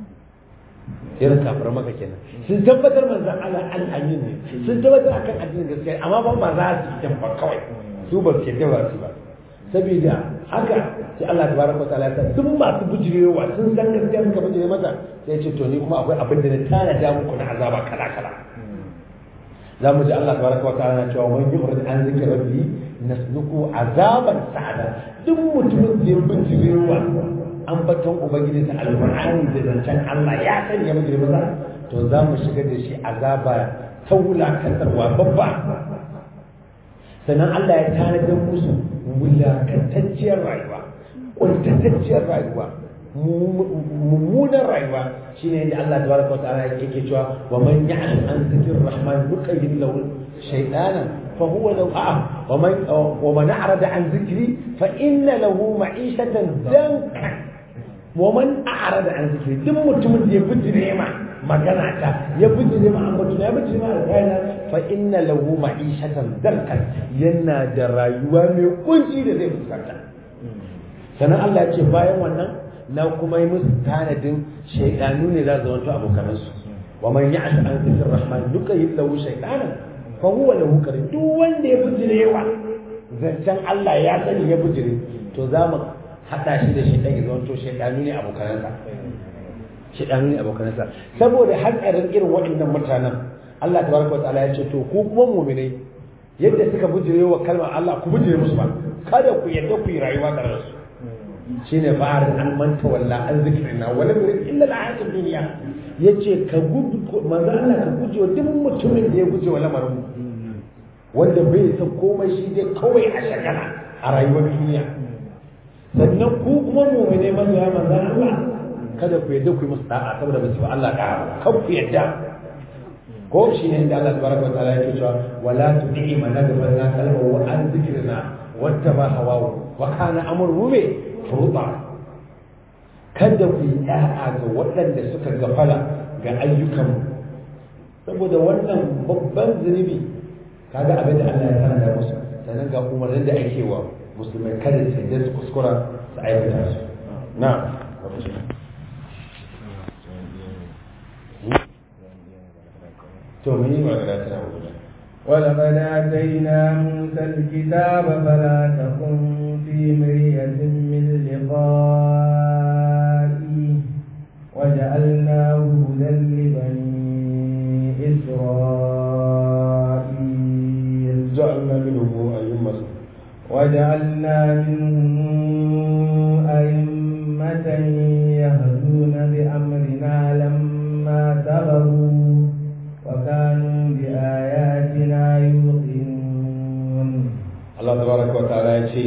irin kafar maka kenan sun tabbatar manzon Allah al-amin ne sun tabbatar akan addinin gaskiya amma ba ma za su yi ba kawai su ba su yadda ba su ba saboda haka sai Allah tabaraka wa ta'ala ta duk masu bujirewa sun san gaskiya suka bujire mata sai ce to ni kuma akwai abin da na tana da muku na azaba kala kala za mu ji Allah tabaraka wa ta'ala na cewa man yurid an zikri rabbi nasluku azaban sa'ada duk mutumin da ya bujirewa an baton ubangiji ta alqur'ani da zancen Allah ya sani ya bujire masa to za mu shigar da shi azaba ta wulakantarwa babba sannan Allah ya tanadar musu wulakantacciyar rayuwa ƙuntatacciyar rayuwa mummunan rayuwa shine yadda Allah tabaraka wa ta'ala yake cewa wa man ya'lam an zikir rahman nuqayyid lahu shaytanan fa huwa lahu a'a wa man wa man a'rada an zikri fa inna lahu ma'ishatan dankan wa man a'rada an zikri duk mutumin da ya bijire ma magana ta ya bijire ma ambatu ya bijire ma alƙaina fa inna lahu ma'ishatan dankan yana da rayuwa mai kunci da zai fuskanta sannan Allah ya ce bayan wannan na kuma yi musu tanadin shaidanu ne za su zama abokanansu wa man ya'shu an zikr rahman duka yi lahu shaytanan fa huwa lahu karim duk wanda ya bijire wa zancen Allah ya sani ya bijire to za mu hada shi da shaidan ya zama to shaidanu ne abokanansa shaidanu ne abokanansa saboda hatsarin irin waɗannan mutanen Allah tabaraka wa ta'ala ya ce to ku kuma mu'minai yadda suka bijire wa kalmar Allah ku bijire musu ba kada ku yadda ku yi rayuwa tare da su shine ba'ar an manta walla an zikrina wala yurid illa al-hayatid dunya yace ka gudu manzo Allah ka guje wa duk mutumin da ya guje wa lamarin wanda bai san komai shi dai kawai a shagala a rayuwar duniya sannan ku kuma mu'mine mazoya manzo Allah kada ku yadda ku yi musu da'a saboda ba su ba Allah da'a kan ku yadda ko shi ne inda Allah tabaraka wa ta'ala yake cewa wala tu'i man naghfalna qalbahu an zikrina wattaba hawahu wa kana amruhu bi furuta kada ku yi ɗa'a ga waɗanda suka gafala ga ayyukan saboda wannan babban zunubi kaga abin da Allah ya tana da musu sannan ga umarnin da ake wa musulmai kada su da su kuskura su aikata su na to mun yi magana tana wuce ولقد آتينا موسى الكتاب فلا تكن في مرية من لقائه وجعلناه هدى لبني إسرائيل جعلنا منهم أئمة وجعلنا منهم أئمة يهدون بأمرنا لما صبروا وكانوا بآياتنا يوقنون الله تبارك وتعالى يشي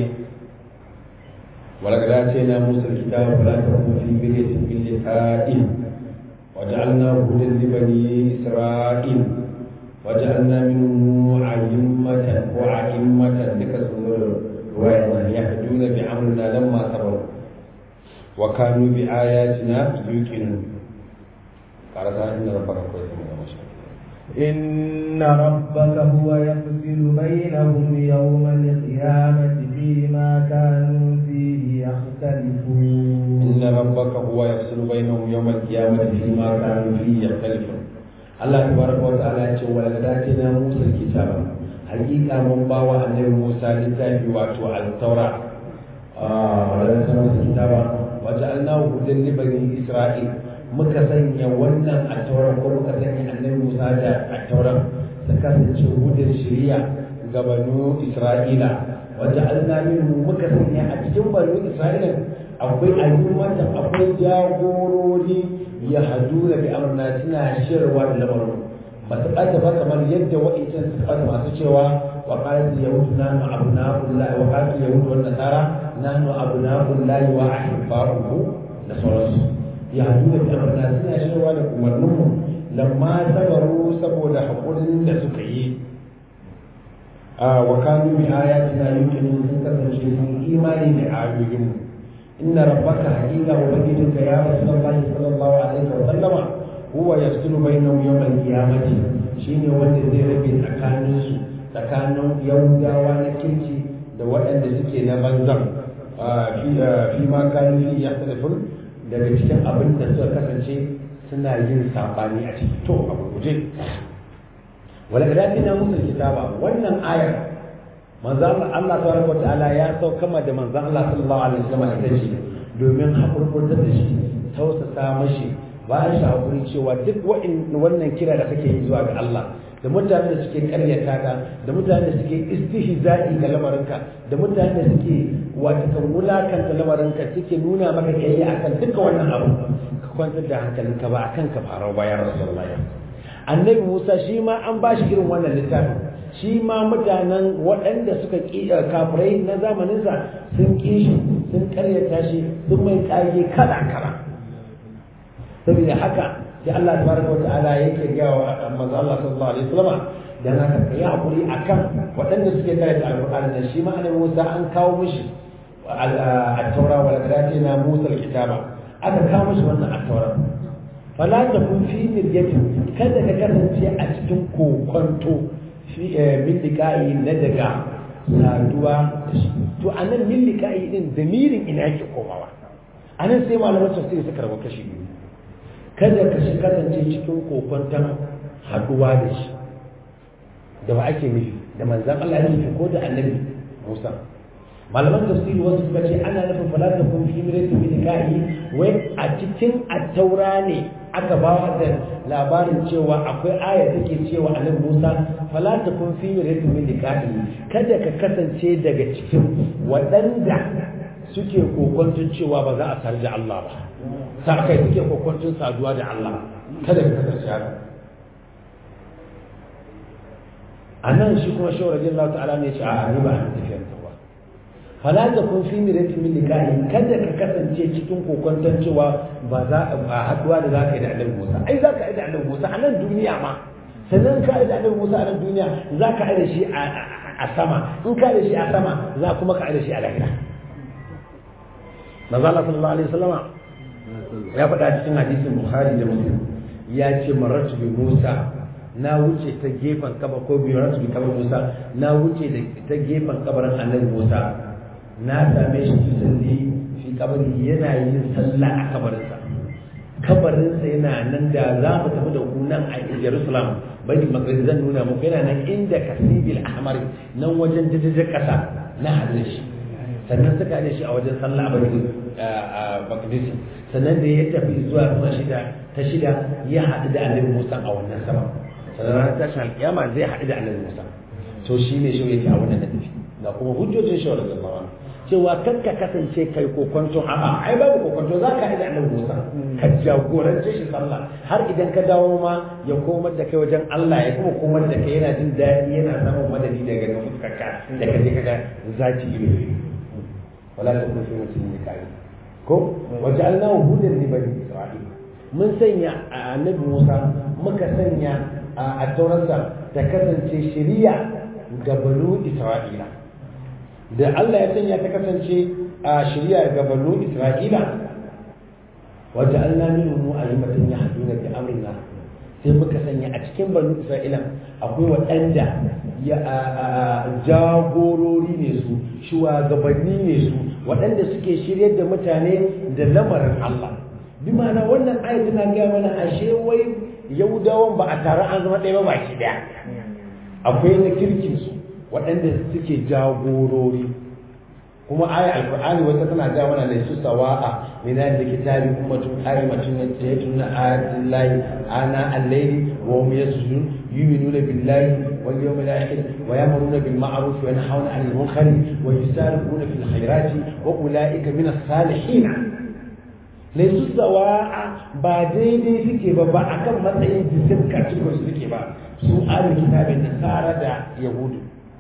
ولقد آتينا موسى الكتاب فلا تكن في مرية من لقائه وجعلناه هدى لبني إسرائيل وجعلنا منهم أئمة وأئمة لكسر رواية يهدون بأمرنا لما صبروا وكانوا بآياتنا يوقنون قال تعالى إن ربك كويس من إن ربك هو يفصل بينهم يوم القيامة فيما كانوا فيه يختلفون إن ربك هو يفصل بينهم يوم القيامة فيما كانوا فيه يختلفون Allah tabaraka wa ta'ala ya ce wala na Musa kitaba hakika mun bawa annabi Musa littafi wato al-Taura wala na Musa kitaba wa ja'alnahu hudan li bani Isra'il muka sanya wannan at-Taura ko muka sanya annabi Musa da at-Taura ta kasance hudan shari'a ga banu Isra'ila wa ja'alna minhum muka sanya a cikin banu Isra'ila akwai ayyukan akwai jagorori ya hadu da bi amurna suna shirwa da lamarin ba su ɓata ba kamar yadda wa'incan su ɓata masu cewa wa ƙarfi yahudu na nu abu na kullahi wa ƙarfi yahudu wa nasara na nu abu na kullahi wa ahibba'uhu da sauransu ya hadu da bi amurna suna shirwa da umarninmu lamma sabaru saboda haƙurin da suka yi wa kanu bi ayatina yuqinu sun kasance sun imani da ayoyinmu إن ربك حقيقة وبيتك يا رسول الله صلى الله عليه وسلم هو يفصل بينهم يوم القيامة شيني wanda zai rabe tsakaninsu tsakanin yahudawa na kirki da waɗanda suke na banzan fi ma kanu fi ya telefon daga cikin abin da suka kasance suna yin saɓani a ciki to a guje wala da na musu kitaba wannan ayar manzan Allah tabaraka wata'ala ya saukama da manzan Allah sallallahu alaihi wasallam ita ce domin hakurkurtar da shi tausasa mashi ba shi hakuri cewa duk wannan kira da kake yi zuwa ga Allah da mutanen da suke karyata ka da mutanen da suke istihza'i ga lamarinka da mutanen da suke wata kan wulakanta lamarinka suke nuna maka kai akan duka wannan abu ka kwantar da hankalinka ba akan ka farau bayan rasulullahi annabi Musa shi ma an ba shi irin wannan littafin shi ma mutanen waɗanda suka ƙi kafirai na zamaninsa sun ƙi shi sun ƙaryata shi sun mai ƙage kala kala saboda haka sai Allah tabaraka wa ta'ala yake ga wa manzo Allah sallallahu alaihi wasallam dan haka kai hakuri akan waɗanda suke karanta alqur'ani da shi ma annabi Musa an kawo mishi at-taura wal na Musa al-kitaba aka kawo mishi wannan at-taura fala takun fi miryatin kada ka kasance a cikin kokonto min liƙa'i na daga saduwa to a nan min liƙa'i din damirin ina yake komawa a nan sai malaman tafsiri suka rabu kashi biyu kada ka shi kasance cikin kokonton haduwa da shi da ba ake nufi da manzan Allah ya nufi ko da annabi Musa malaman tafsiri wasu suka ce ana nufin fala ta kun fi mirati min liqa'i wai a cikin at-taura ne aka ba da labarin cewa akwai aya take cewa annabi Musa fala ta kun fi mirati min liqa'i kada ka kasance daga cikin waɗanda suke kokontun cewa ba za a sar da Allah ba sa kai suke kokontun saduwa da Allah kada ka kasance haka anan shi kuma shawara radiyallahu ta'ala ne ya ce a ni ba an tafiyar ta ba fala ta kun fi miratin min liqa'i kada ka kasance cikin kokonton cewa ba za a haduwa da zaka yi da Annabi Musa ai zaka yi da Annabi Musa a nan duniya ma sannan ka yi da Annabi Musa a nan duniya zaka yi da shi a sama in ka da shi a sama za kuma ka yi da shi a lahira Manzo Allah sallallahu alaihi wasallama ya faɗa cikin hadisin Bukhari da Muslim ya ce maratu bi Musa na wuce ta gefen kaba ko bi maratu bi kaba Musa na wuce ta gefen kabarin Annabi Musa na same shi tusalli fi kabari yana yin sallah a kabarinsa kabarinsa yana nan da za mu tafi da ku nan a Jerusalem baitul maqdis zan nuna muku yana nan inda kasibil ahmar nan wajen jajajen kasa na hadin shi sannan suka ne shi a wajen sallah a baitul maqdis sannan da ya tafi zuwa sama shida ta shida ya haɗu da annabi Musa a wannan sama sannan ran tashin alƙiyama zai haɗu da annabi Musa to shi ne shi yake a wannan da tafi ga kuma hujjojin shi wannan zama cewa kan ka kasance kai kokonto a'a ai babu kokonto za ka da annabi Musa ka jagorance shi sallah har idan ka dawo ma ya komar da kai wajen Allah ya kuma komar da kai yana jin daɗi yana samun madadi daga ga fuskarka da ka je kaga zaki ido wala ta kun fi mutum ne kai ko waja'alnahu hudan li bani isra'il mun sanya annabi Musa muka sanya a taurarsa ta kasance shari'a ga banu Isra'ila da Allah ya sanya ta kasance a shari'a ga banu Isra'ila wadda Allah minhum alimatan yahduna bi amrina sai muka sanya a cikin banu Isra'ila akwai waɗanda ya jagorori ne su shugabanni ne su waɗanda suke shiryar da mutane da lamarin Allah bi ma'ana wannan ayat tana gaya mana ashe wai yahudawan ba a tare an zama ɗaya ba baki ɗaya akwai na kirkin su waɗanda suke jagorori kuma aya alqur'ani wata tana ga mana da su sawa'a min da kitabi ummatun qaimatun yatuna ayatin lahi ana al-layli wa hum yasjudun yu'minuna billahi wal yawmil akhir wa ya'muruna bil ma'ruf wa yanhauna 'anil munkar wa yusari'una fil khairati wa ulaika min as-salihin laysu sawa'a ba daidai suke ba ba akan matsayin jisim kacin su suke ba su ahlul kitabin nasara da yahudu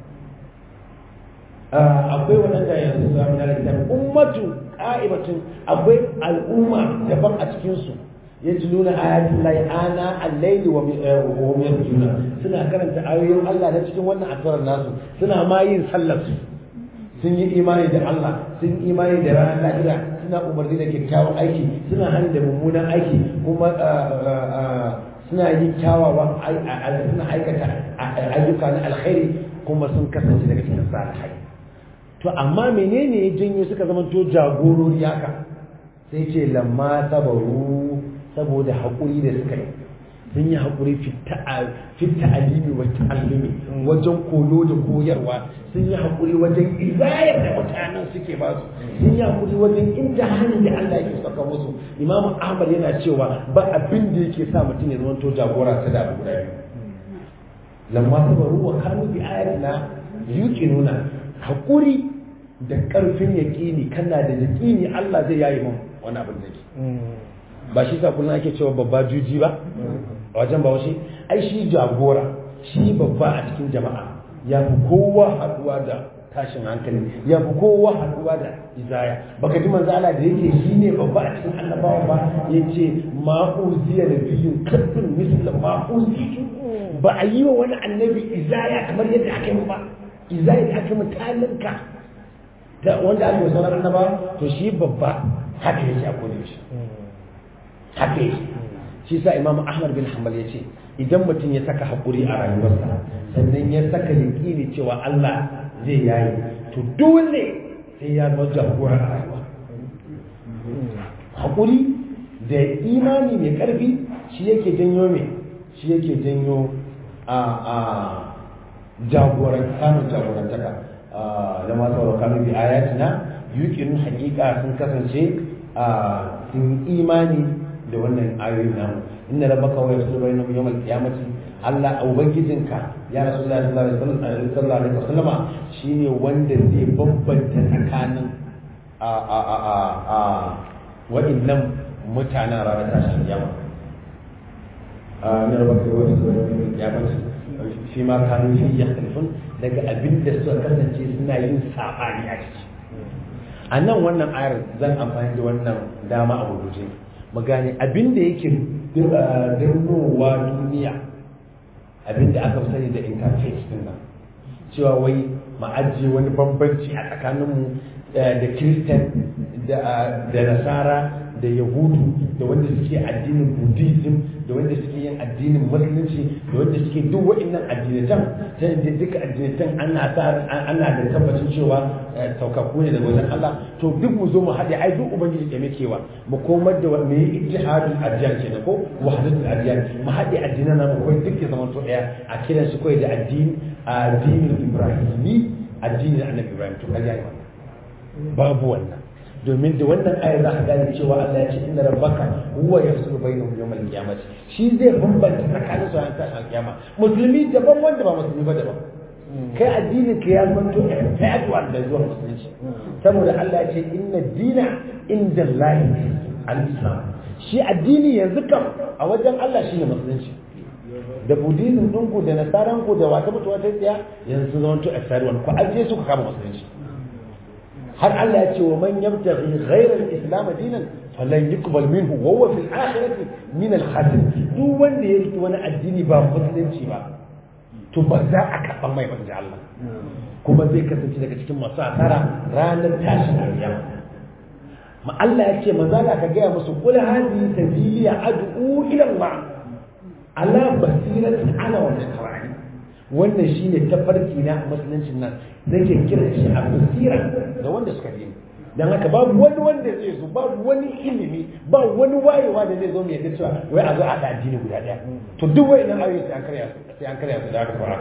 akwai waɗanda yanzu su amina da ummatu ƙa'ibatun akwai al'umma daban a cikinsu ya ji nuna ayatin lai ana allaili wa miyar juna suna karanta ayoyin Allah na cikin wannan asarar nasu suna ma yin sallar su sun yi imani da Allah sun yi imani da ranar lahira suna umarni da kyakkyawan aiki suna hannu da mummunan aiki kuma suna yin kyawawan suna aikata ayyuka na alkhairi kuma sun kasance daga cikin salihai to amma menene ya janyo suka zama to jagorori haka sai ce lamma sabaru saboda haƙuri da suka yi sun yi haƙuri fitta alimi wa ta'allumi wajen koyo da koyarwa sun yi haƙuri wajen izayar da mutanen suke ba su sun yi haƙuri wajen inda hannun da Allah yake saka musu Imam Ahmad yana cewa ba abin da yake sa mutum ya zama to jagora ta da guda biyu lamma sabaru wa kanu bi ayatina yuqinuna haƙuri da ƙarfin yaƙini kana da yaƙini Allah zai yayi mun wani abin da ke ba shi sa kullum ake cewa babba juji ba a wajen ba wasu ai shi jagora shi babba a cikin jama'a ya fi kowa haɗuwa da tashin hankali ya fi kowa haɗuwa da izaya baka ji manzo Allah da yake shi ne babba a cikin annabawa ba yace ma uziya nabiyyun kadun misla ma uziya ba a yi wa wani annabi izaya kamar yadda aka yi ba izaya da aka yi talinka wanda aka yi sauran annaba to shi babba haka yake a kodin shi haka yake shi sa imamu ahmad bin hanbal ya ce idan mutum ya saka haƙuri a rayuwarsa sannan ya saka yaƙini cewa allah zai yayi to dole sai ya zama jagora a rayuwa haƙuri da imani mai ƙarfi shi yake janyo mai shi yake janyo a a jagoran samun jagorantaka da masu warkanu bi ayatina yuqinu haqiqa sun kasance sun imani da wannan ayoyin namu inna rabbaka wa yasulu bainahum yawm al-qiyamati Allah ubangijinka ya rasulullahi sallallahu alaihi wasallama shine wanda zai bambanta tsakanin a a a a a wa'annan mutanen ranar tashin kiyama a inna rabbaka wa yasulu bainahum yawm al-qiyamati fi ma kanu fi yakhtalifun daga abin da suka kasance suna yin sabani a ciki a nan wannan ayar zan amfani da wannan dama a gurguje mu gane abin da yake dirnowa duniya abin da aka sani da interface din nan cewa wai ma'ajiye wani bambanci a tsakaninmu da kiristan da nasara da yahudu da wanda suke addinin buddhism da wanda suke yin addinin musulunci da wanda suke duk wa'annan addinatan ta yadda duka addinatan ana ana da tabbacin cewa saukakku ne daga wajen Allah to duk mu zo mu haɗe ai duk ubangiji ke mukewa mu komar da me ittihadul adyan kenan ko wahdatul adyan mu haɗe addinan nan ko duk ya zama to ɗaya a kiran su kai da addini addinin ibrahimi addinin annabi ibrahim to kaji wannan babu wannan domin da wannan ayar za ka gane cewa Allah ya ce inna rabbaka huwa yafsulu bainahum yawmal qiyamah shi zai bambanta tsakanin su a tashin kiyama musulmi daban wanda ba musulmi ba daban kai addinin ka ya zanto fadwa da zuwa musulunci saboda Allah ya ce inna dina inda Allah al-islam shi addini yanzu kam a wajen Allah shine musulunci da buddhism ɗinku da nasaranku da wata mutuwa ta tsaya yanzu zama to external ku ajiye su ka kama musulunci har Allah ya ce wa man yabtaghi ghayra al-islam dinan falan yuqbal minhu wa huwa fil akhirati min al-khasirin duk wanda ya riki wani addini ba musulunci ba to ba za a karɓa mai banji Allah kuma zai kasance daga cikin masu asara ranar tashin alƙiyama ma Allah ya ce maza da ka gaya musu kul hadi sabili ad'u ila Allah ala basiratin ana wa tabarani wannan shine tafarki na musuluncin nan zake kira shi a basira da wanda suka bi dan haka babu wani wanda zai zo babu wani ilimi ba wani wayewa da zai zo mai yadda cewa wai a zo a haɗa addini guda ɗaya to duk wai nan ayoyi sai an karya su sai an karya su da haka fara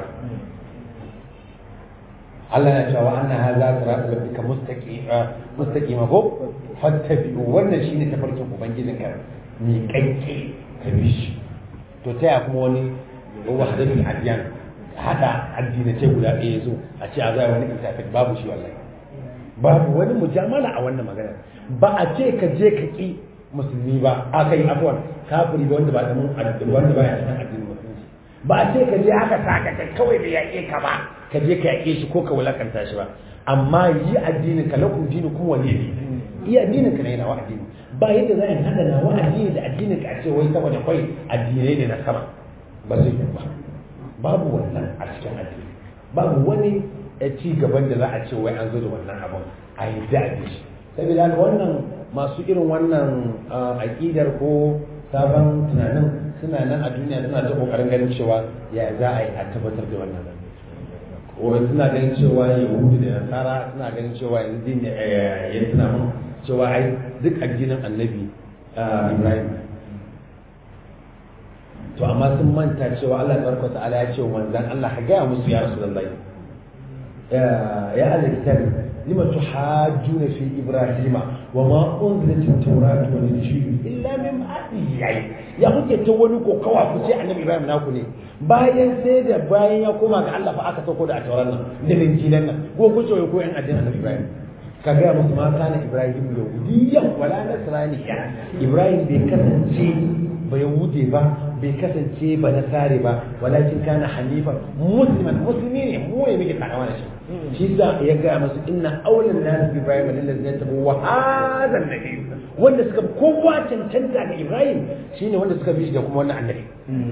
Allah ya cewa anna hadha siratu rabbika mustaqima mustaqima ko fattabi'u wannan shine tafarkin ubangijin ka mi kanke ka bi shi to ta ya kuma wani wahdatul adyan hada addinai guda ɗaya zo a ce a zai wani interfaith babu shi wallahi babu wani mujamala a wannan magana ba a ce ka je ka ki musulmi ba a kai afwan kafiri da wanda ba da mun wanda ba ya cikin addinin musulunci ba a ce ka je haka saka kai kawai da yaƙe ka ba ka je ka yaƙe shi ko ka wulakanta shi ba amma yi addinin ka lakum dinu kun wani ne iya addinin ka ne yana wa addini ba yadda za a hada na wa addini da addinin ka a ce wai saboda kai addinai ne na sama ba zai yi ba babu wannan a cikin addini babu wani ci gaban da za a ce wai an zo da wannan abun a yi daɗi shi saboda wannan masu irin wannan aƙidar ko sabon tunanin suna nan a duniya suna ta ƙoƙarin ganin cewa ya za a yi a tabbatar da wannan wani suna ganin cewa yahudu da nasara suna ganin cewa yanzu ya suna mun cewa ai duk addinin annabi ibrahim to amma sun manta cewa allah tabaraka ta'ala ya ce manzan allah ka gaya musu ya rasu lallai يا أهل الكتاب لما تحاجون في إبراهيم وما أنزلت التوراة والإنجيل إلا من بعده يعني يا kuke ta wani kokawa ku ce annabi Ibrahim naku ne bayan sai da bayan ya koma ga Allah fa aka sauko da tauran nan da injilan nan ko ku ce ko yan addinin annabi Ibrahim ka ga musu ma kana Ibrahim yahudiyyan wala nasraniya Ibrahim bai kasance ba yahude ba bai kasance ba nasare ba walakin kana hanifan musliman musulmi ne mu ne muke takawa da shi shi sa ya gaya masu inna aulan nas bi ibrahim alladhi tabu wa hadha nabi wanda suka kowa cancanta ga ibrahim shine wanda suka bi shi da kuma wannan annabi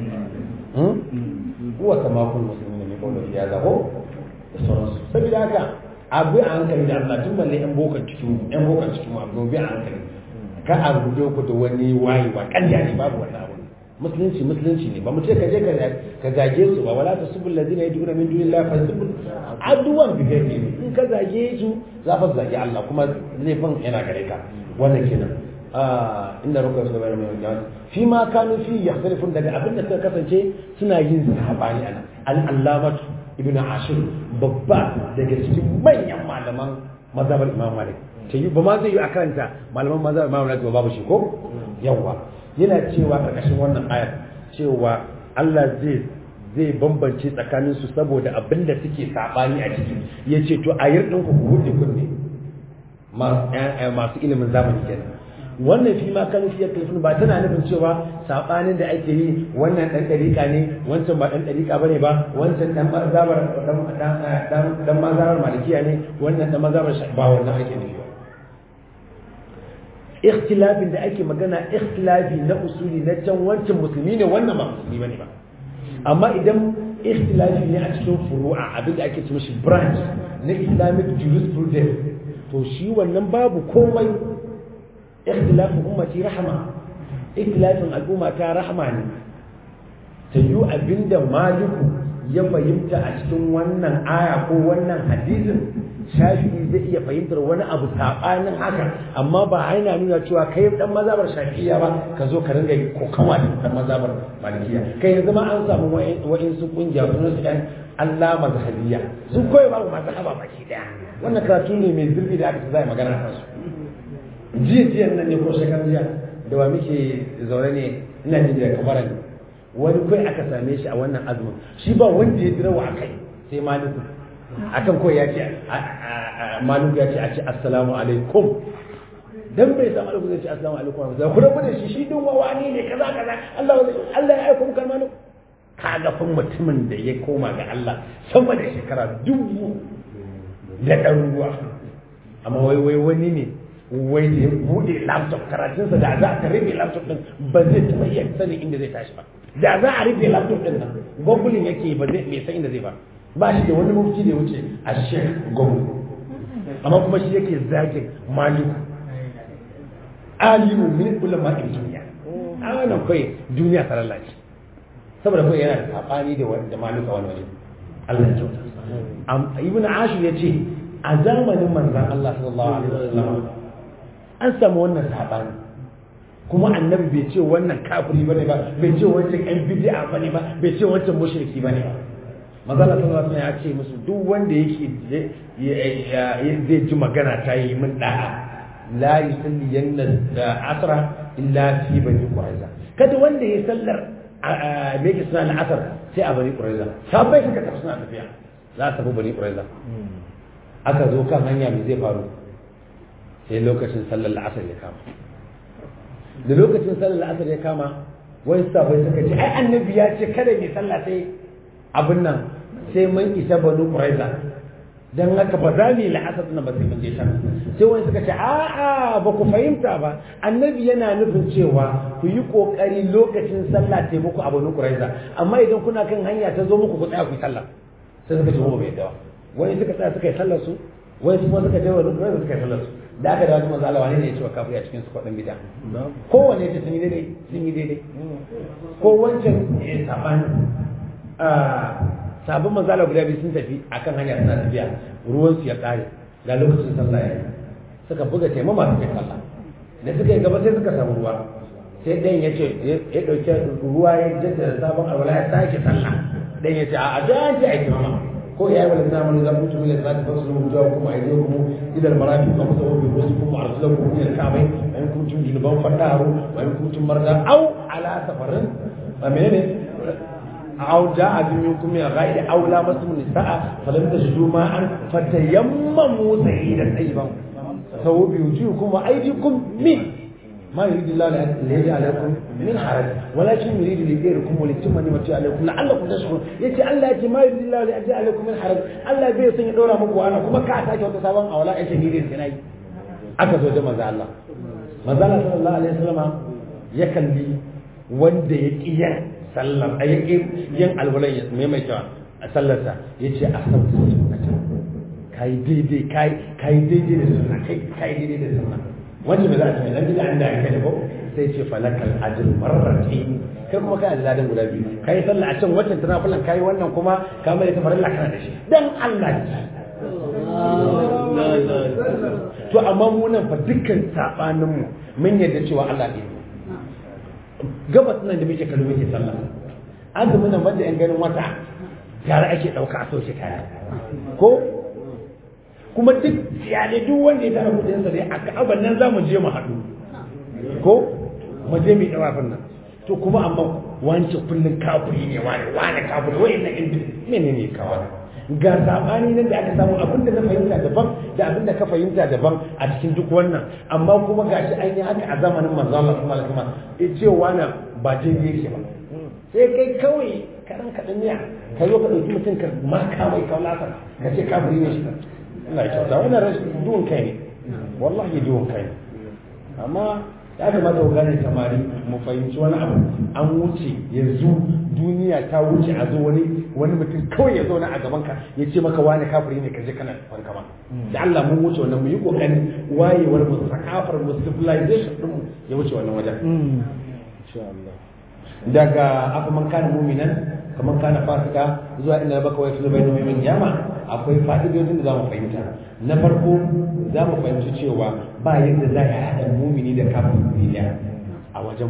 huwa kama kun muslimin ne kawai ya zaho da sauransu saboda haka abu a hankali da Allah tun balle yan bokan cikin yan bokan cikin abu bi a hankali ka a rubuce ku da wani wayewa kanya ne babu wannan abu musulunci musulunci ne ba mu ce ka je ka zage su ba wala ta subul ladina yad'una min dunillahi fa subul aduwan bi gairi in ka zage su za fa zage Allah kuma laifin yana gare ka wannan kenan inda ruka su bayar mai wajen fi ma kanu fi yakhtalifun daga abin da suka kasance suna yin sabani ana al-allamatu ibnu ashir babba daga cikin manyan malaman mazhabar imam malik ta yi ba ma zai yi a karanta malaman mazhabar imam malik babu shi ko yawa yana cewa ƙarƙashin wannan ayar cewa Allah zai zai bambance tsakanin su saboda abin da suke sabani a ciki ya ce to a yar ɗinku ku hudu kunne masu ilimin zamani kenan wannan fi ma kan fiye kalfin ba tana nufin cewa sabanin da ake yi wannan dan dariƙa ne wancan ba dan dariƙa bane ba wancan dan mazabar dan dan mazabar malikiya ne wannan dan mazabar ba wannan ake nufi ba ikhtilafin da ake magana ikhtilafi na usuli na can wancan musulmi ne wannan ba musulmi bane ba amma idan ikhtilafi ne a cikin furu'a abin da ake ce mishi branch na islamic jurisprudence to shi wannan babu komai ikhtilafin ummati rahama ikhtilafin al'umma ta rahama ne ta yi abinda maliku ya fahimta a cikin wannan aya ko wannan hadisin shafi'i zai iya fahimtar wani abu saɓanin haka amma ba a yana nuna cewa kai dan mazabar shafi'iya ba ka zo ka ringa kokawa da dan mazabar malikiya kai yanzu ma an samu wa'insu kungiya sunan su ɗan Allah mazhabiya sun koyi babu mazhaba baki daya wannan karatu ne mai zurfi da aka zai magana a su jiya jiya nan ne ko shekaran jiya da wa muke zaune ne ina jin da kamar ne wani kai aka same shi a wannan azumin shi ba wanda ya jira wa akai sai maliku akan kawai ya ce maliku ya ce a ce assalamu alaikum dan bai samu alaikum zai ce assalamu alaikum za ku rabu da shi shi din wani ne kaza kaza Allah Allah ya aika muka maliku kaga fa mutumin da ya koma ga Allah sama da shekara dubu da ɗaruruwa amma wai wai wani ne wai da ya buɗe laptop karatunsa da za ka rufe laptop ɗin ba zai taɓa iya sanin inda zai tashi ba da za a rufe laptop ɗin nan googling yake ba zai bai san inda zai ba ba shi da wani mafi da ya wuce a shek google amma kuma shi yake zagin maliku alimu min ulama duniya a wannan kai duniya ta lalace saboda kai yana da sabani da wanda maluka wani waje Allah ya kyauta ibn ashur ya ce a zamanin manzan Allah sallallahu alaihi wasallam an samu wannan sabani kuma annabi bai ce wannan kafiri bane ba bai ce wancan ɗan bid'a bane ba bai ce wancan mushriki bane ba manzan Allah sallallahu alaihi wasallam ya ce musu duk wanda yake zai ji magana ta yi min da'a la yusalli yanna asra illa fi bani quraiza kada wanda ya sallar me yake suna al'asar sai a bani quraiza sabai suka tafi suna tafiya za su tafi bani quraiza aka zo kan hanya me zai faru sai lokacin sallar al'asar ya kama da lokacin sallar al'asar ya kama wani sabai suka ce ai annabi ya ce kada mai sallah sai abin nan sai mun isa bani quraiza dan haka ba za mu yi la'asar na ba sai mun je can sai wani suka ce a'a ba ku fahimta ba annabi yana nufin cewa ku yi kokari lokacin sallah ta muku a banu quraiza amma idan kuna kan hanya ta zo muku ku tsaya ku yi sallah sai suka ce mu bai dawa wani suka tsaya suka yi sallar su wani kuma suka je banu quraiza suka yi sallar su da aka dawo manzo Allah wani ne ya ce wa kafiri a cikin su kwadin bid'a kowanne ta sun yi daidai sun yi daidai ko wancan ya sabani sabon manzala guda biyu sun tafi akan hanya suna tafiya ruwan su ya kare ga lokacin sallah ya yi suka buga taimama suka yi sallah da suka yi gaba sai suka samu ruwa sai ɗayan ya ce ya ɗauki ruwa ya jaddada sabon alwala ya sake sallah ɗayan ya ce a da an ce a yi taimama ko ya yi wani zamanin zan mutu mila zata fasu lu jawa kuma a yi kuma idan marafi ba musa wabi wasu kuma a rasulan kuma ila kamai wa in kuntum junuban fadaru wa in kuntum marda au ala safarin ba menene أو جاء منكم من غير أو لامستم النساء فلم تجدوا ماء فتيمموا سعيدا طيبا سووا بوجوهكم وأيديكم من ما يريد الله ليجعل لكم من حرج ولكن يريد لغيركم وليتم نعمته عليكم لعلكم تشكرون يجي الله يجي ما يريد الله ليجعل لكم من حرج الله بي سن يدورا muku ana kuma ka sake wata sabon awala ai shahidin kana yi aka zo da manzo Allah manzo Allah sallallahu alaihi wasallam ya kalli wanda ya kiyar sallar a yake yin alwalan ya maimaita a sallarsa ya ce a sauta sunnata ka yi daidai ka yi daidai da sunna kai ka yi daidai da sunna wanda ba za a ce dan bida an da aka da ko sai ce falakal ajr marratayn kai kuma kana da ladan guda biyu kai sallah a can waccan tana fulan kai wannan kuma ka mai ta farilla kana da shi dan Allah to amma mu nan fa dukkan sabanin mu mun yarda cewa Allah ne gabas nan da muke kallo muke sallah azumin nan wanda yan ganin wata tare ake ɗauka a soke kaya ko kuma duk iyalai duk wanda ya tara kudin sa dai a ka'aban nan za mu je mu haɗu ko mu je mu yi ɗawafin nan to kuma amma wance kullum kafiri ne wani wani kafiri wai na inda menene kawai ga sabani nan da aka samu abinda na fahimta daban da abinda ka fahimta daban a cikin duk wannan amma kuma gashi an yi haka a zamanin manzo Allah sallallahu alaihi wasallam ya ce wani ba jin yake ba sai kai kawai karan kadan ne ka zo ka dauki mutum ka ma ka mai kaulasa ka ce kafiri ne shi Allah ya kyauta wannan rashin duwan kai ne wallahi duwan kai ne amma ya kamata ku gane samari mu fahimci wani abu an wuce yanzu duniya ta wuce a zo wani wani mutum kawai ya zauna a gaban ka ya ce maka wani kafiri ne ka je kana farkama da Allah mun wuce wannan mu yi kokarin wayewar mu sakafar mu civilization din mu ya wuce wannan wajen insha Allah daga aka man kana mu'minan kaman kana fasika zuwa inda baka wai su bainu min yama akwai fa'idodin da zamu fahimta na farko zamu fahimci cewa ba yadda za a haɗa mumini da kafin duniya a wajen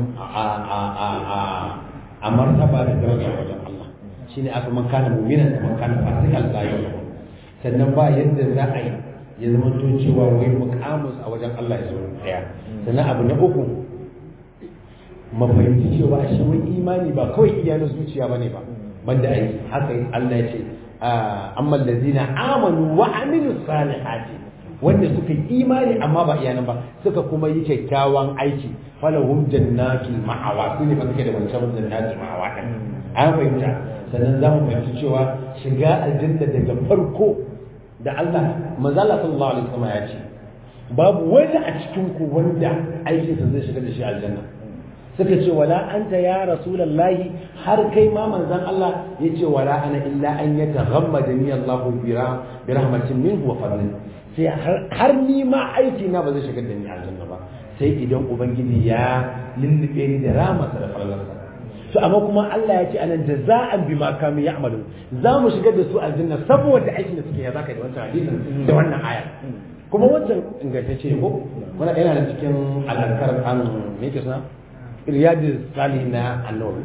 a martaba da daraja a wajen Allah shine aka man kana mu'minan da man kana fasikan la yau sannan ba yadda za a yi ya zama to cewa wai muqamus a wajen Allah ya zo daya sannan abu na uku mafahimci cewa shi wai imani ba kawai iya na zuciya bane ba banda aiki haka Allah ya ce amma allazina amanu wa amilus salihati wanda suka yi imani amma ba iyanan ba suka kuma yi kyakkyawan aiki falahum jannatul ma'awa su ne ba suke da wancan jannatul ma'awa din an fahimta sannan za mu fahimci cewa shiga aljanna daga farko da Allah manzala sallallahu alaihi wasallam ya ce babu wani a cikin ku wanda aikinsa zai shiga da shi aljanna suka ce wala anta ya rasulullahi har kai ma manzon Allah ya ce wala ana illa an yataghammadani Allahu bi rahmatin minhu wa fadlin sai har ni ma aiki na ba zai shigar da ni aljanna ba sai idan ubangiji ya lullube ni da ramarsa da falalarsa to amma kuma Allah ya ce anan jaza'an bima kanu ya'malu za mu shigar da su aljanna saboda aikin da suke ya zaka da wancan hadisin da wannan aya kuma wancan ingantacce ne ko wannan yana da cikin al'ankar an me yake suna riyadus salihin na annabi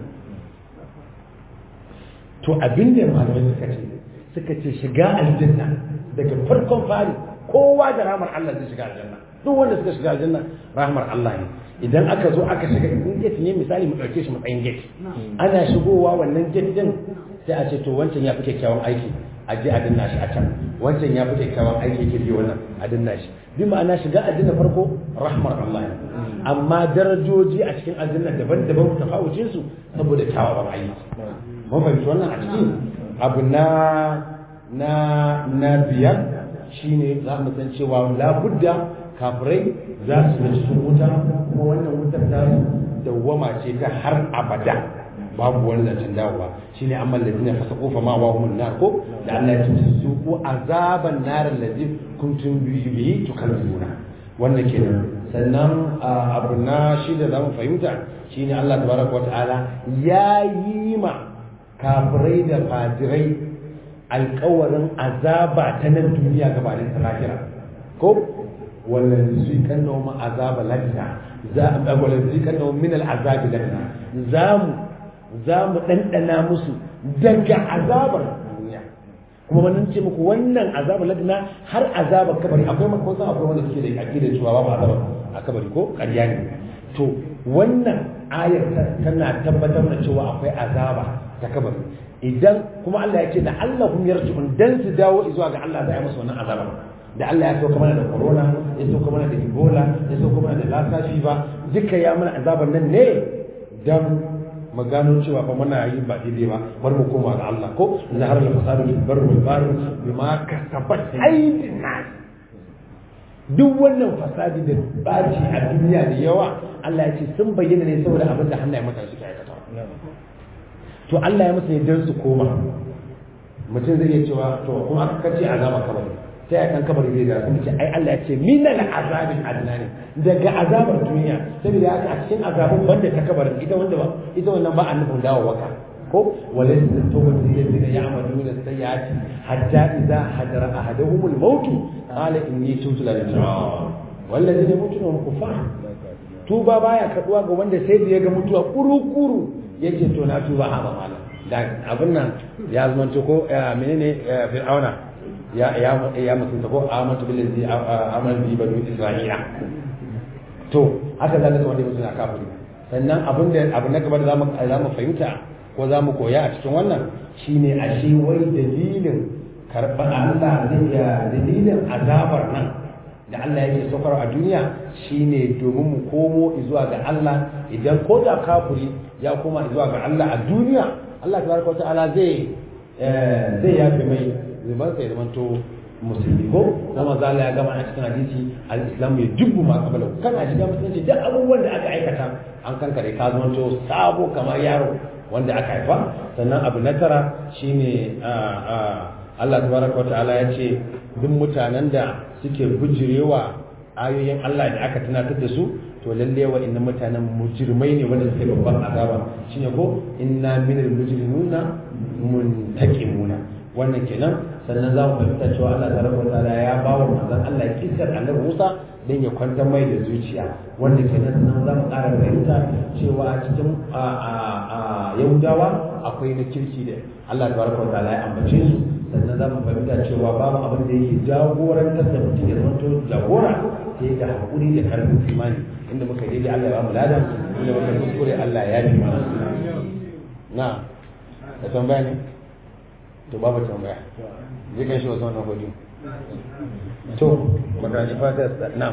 to abinda malamai suka ce suka ce shiga aljanna daga farkon fari kowa da rahmar Allah zai shiga aljanna duk wanda suka shiga aljanna rahmar Allah ne idan aka zo aka shiga in gate ne misali mu dauke shi matsayin gate ana shigowa wannan gate din sai a ce to wancan ya fi kyakkyawan aiki a je a danna shi a can wancan ya fi kyakkyawan aiki yake bi wannan a danna shi bi ma'ana shiga aljanna farko rahmar Allah ne amma darajoji a cikin aljanna daban-daban tafawucin su saboda kyawawan aiki mun fahimci wannan a cikin abu na na na biyar shine za mu san cewa labudda kafirai za su ga cikin wuta kuma wannan wutar ta dawwama ce ta har abada babu wani zancen dawowa shine amma ladina fasaqu fa ma wa humun nar ko da Allah ya ce su ko azaban nar allazi kuntum bihi tukalluna wannan kenan sannan abu na shi da zamu fahimta shine Allah tabaraka wa ta'ala ya yi ma kafirai da fajirai alkawarin azaba ta nan duniya gabanin ta lahira ko wannan zai kan nawa ma azaba ladna za a wannan zai kan nawa min al'azabi ladna za mu za mu dandana musu daga azabar duniya kuma mun ce muku wannan azabar ladna har azabar kabari akwai makon san akwai wanda suke da akidar cewa babu azabar a kabari ko ƙarya ne to wannan ayar tana tabbatar da cewa akwai azaba ta kabari idan kuma Allah ya ce da Allah hum yarji'un dan su dawo zuwa ga Allah za a musu wannan azaba da Allah ya sauka mana da corona ya sauka mana da ebola ya sauka mana da lassa fever duka ya mana azaban nan ne dan mu gano cewa fa muna yi ba daidai ba bar mu koma ga Allah ko zahar al fasadu bil barri wal bahri bima kasabat aydin nas duk wannan fasadi da baci a duniya da yawa Allah ya ce sun bayyana ne saboda abin da hannaye mutane suke aikata to Allah ya musu ne don su koma mutum zai iya cewa to kuma aka kace azaba kabari sai a kan kabari zai da sun ce ai Allah ya ce minal azabin adnani daga azabar duniya saboda haka a cikin azabin banda ta kabarin ita wanda ba ita wannan ba annabin dawo waka ko walaysa tawbatu lil ladina ya'maluna sayyi'ati hatta idza hadara ahaduhum al-maut qala inni tubtu lil والذين يموتون وهم كفار tuba baya kaduwa ga wanda sai da ya ga mutuwa kuru-kuru yake to na tuba a ba malam da abin nan ya zama ko menene fir'auna ya ya ya mutunta ko amantu billazi amantu bi banu isra'ila to haka zalika wanda mutum na kafiri sannan abin da abu na gaba da zamu zamu fahimta ko zamu koya a cikin wannan shine ashe wai dalilin karɓar Allah zai ya dalilin azabar nan da Allah yake saukar a duniya shine domin mu komo zuwa ga Allah idan ko da kafiri ya koma zuwa ga Allah a duniya Allah tabaraka ta'ala zai zai yafe mai zuban sai zamanto musulmi ko kuma zalla ya gama a cikin hadisi al-islam ya jubbu ma qabla kana shiga musulunci duk abubuwan da aka aikata an kankare ka zamanto sabo kamar yaro wanda aka haifa sannan abu na tara shine Allah tabaraka ta'ala ya ce duk mutanen da suke bujirewa ayoyin Allah da aka tunatar da su to lalle wa inna mutanen mujrimai ne wanda suke babban azaba shine ko inna minal mujrimuna muntaqimuna wannan kenan sannan za mu fahimta cewa Allah tabaraka ta'ala ya ba wa manzon Allah kisar annabi Musa dan ya kwantar mai da zuciya wanda kenan sannan za mu ƙara fahimta cewa a cikin Yahudawa akwai na kirki da Allah tabaraka ta'ala ya ambace su sannan za mu fahimta cewa babu abin da yake jagorantar da mutum ya zama jagora sai da haƙuri da karfin imani inda muka yi daidai Allah ya bamu ladan inda muka kuskure Allah ya yi mana na da tambaya ne to babu tambaya zai kan shi wasu wannan hudu to makaranci fata na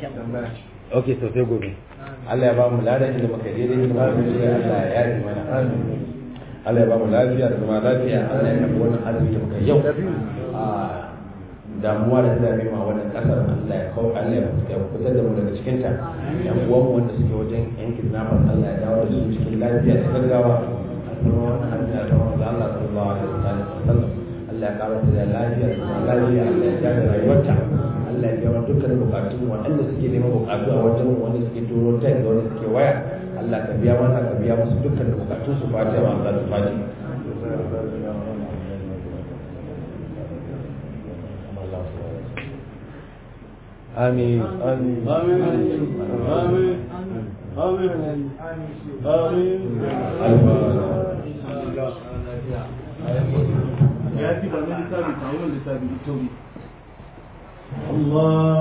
ok to sai gobe Allah ya bamu ladan inda muka yi daidai inda muka kuskure Allah ya yi mana Allah ya ba mu lafiya da zama lafiya Allah ya karɓi wannan arziki da muka yau a damuwa da ta ma wannan kasar Allah ya kawo Allah ya fitar da mu daga cikin ta yan uwan mu wanda suke wajen yan kidnappers Allah ya dawo da su cikin lafiya da gaggawa kuma wannan hanya ta wanda Allah sallallahu alaihi wasallam Allah ya ƙara da lafiya da zama lafiya Allah ya ja da rayuwarta Allah ya biya dukkan bukatun waɗanda suke neman bukatu a wajen wanda suke turo tek da wanda suke waya Allah ka biya mana ka biya musu dukkan bukatun su fatiha wa Allah su fati amin آمين آمين آمين آمين آمين يا أخي بعدين لسه بيتعاون لسه بيتوبي الله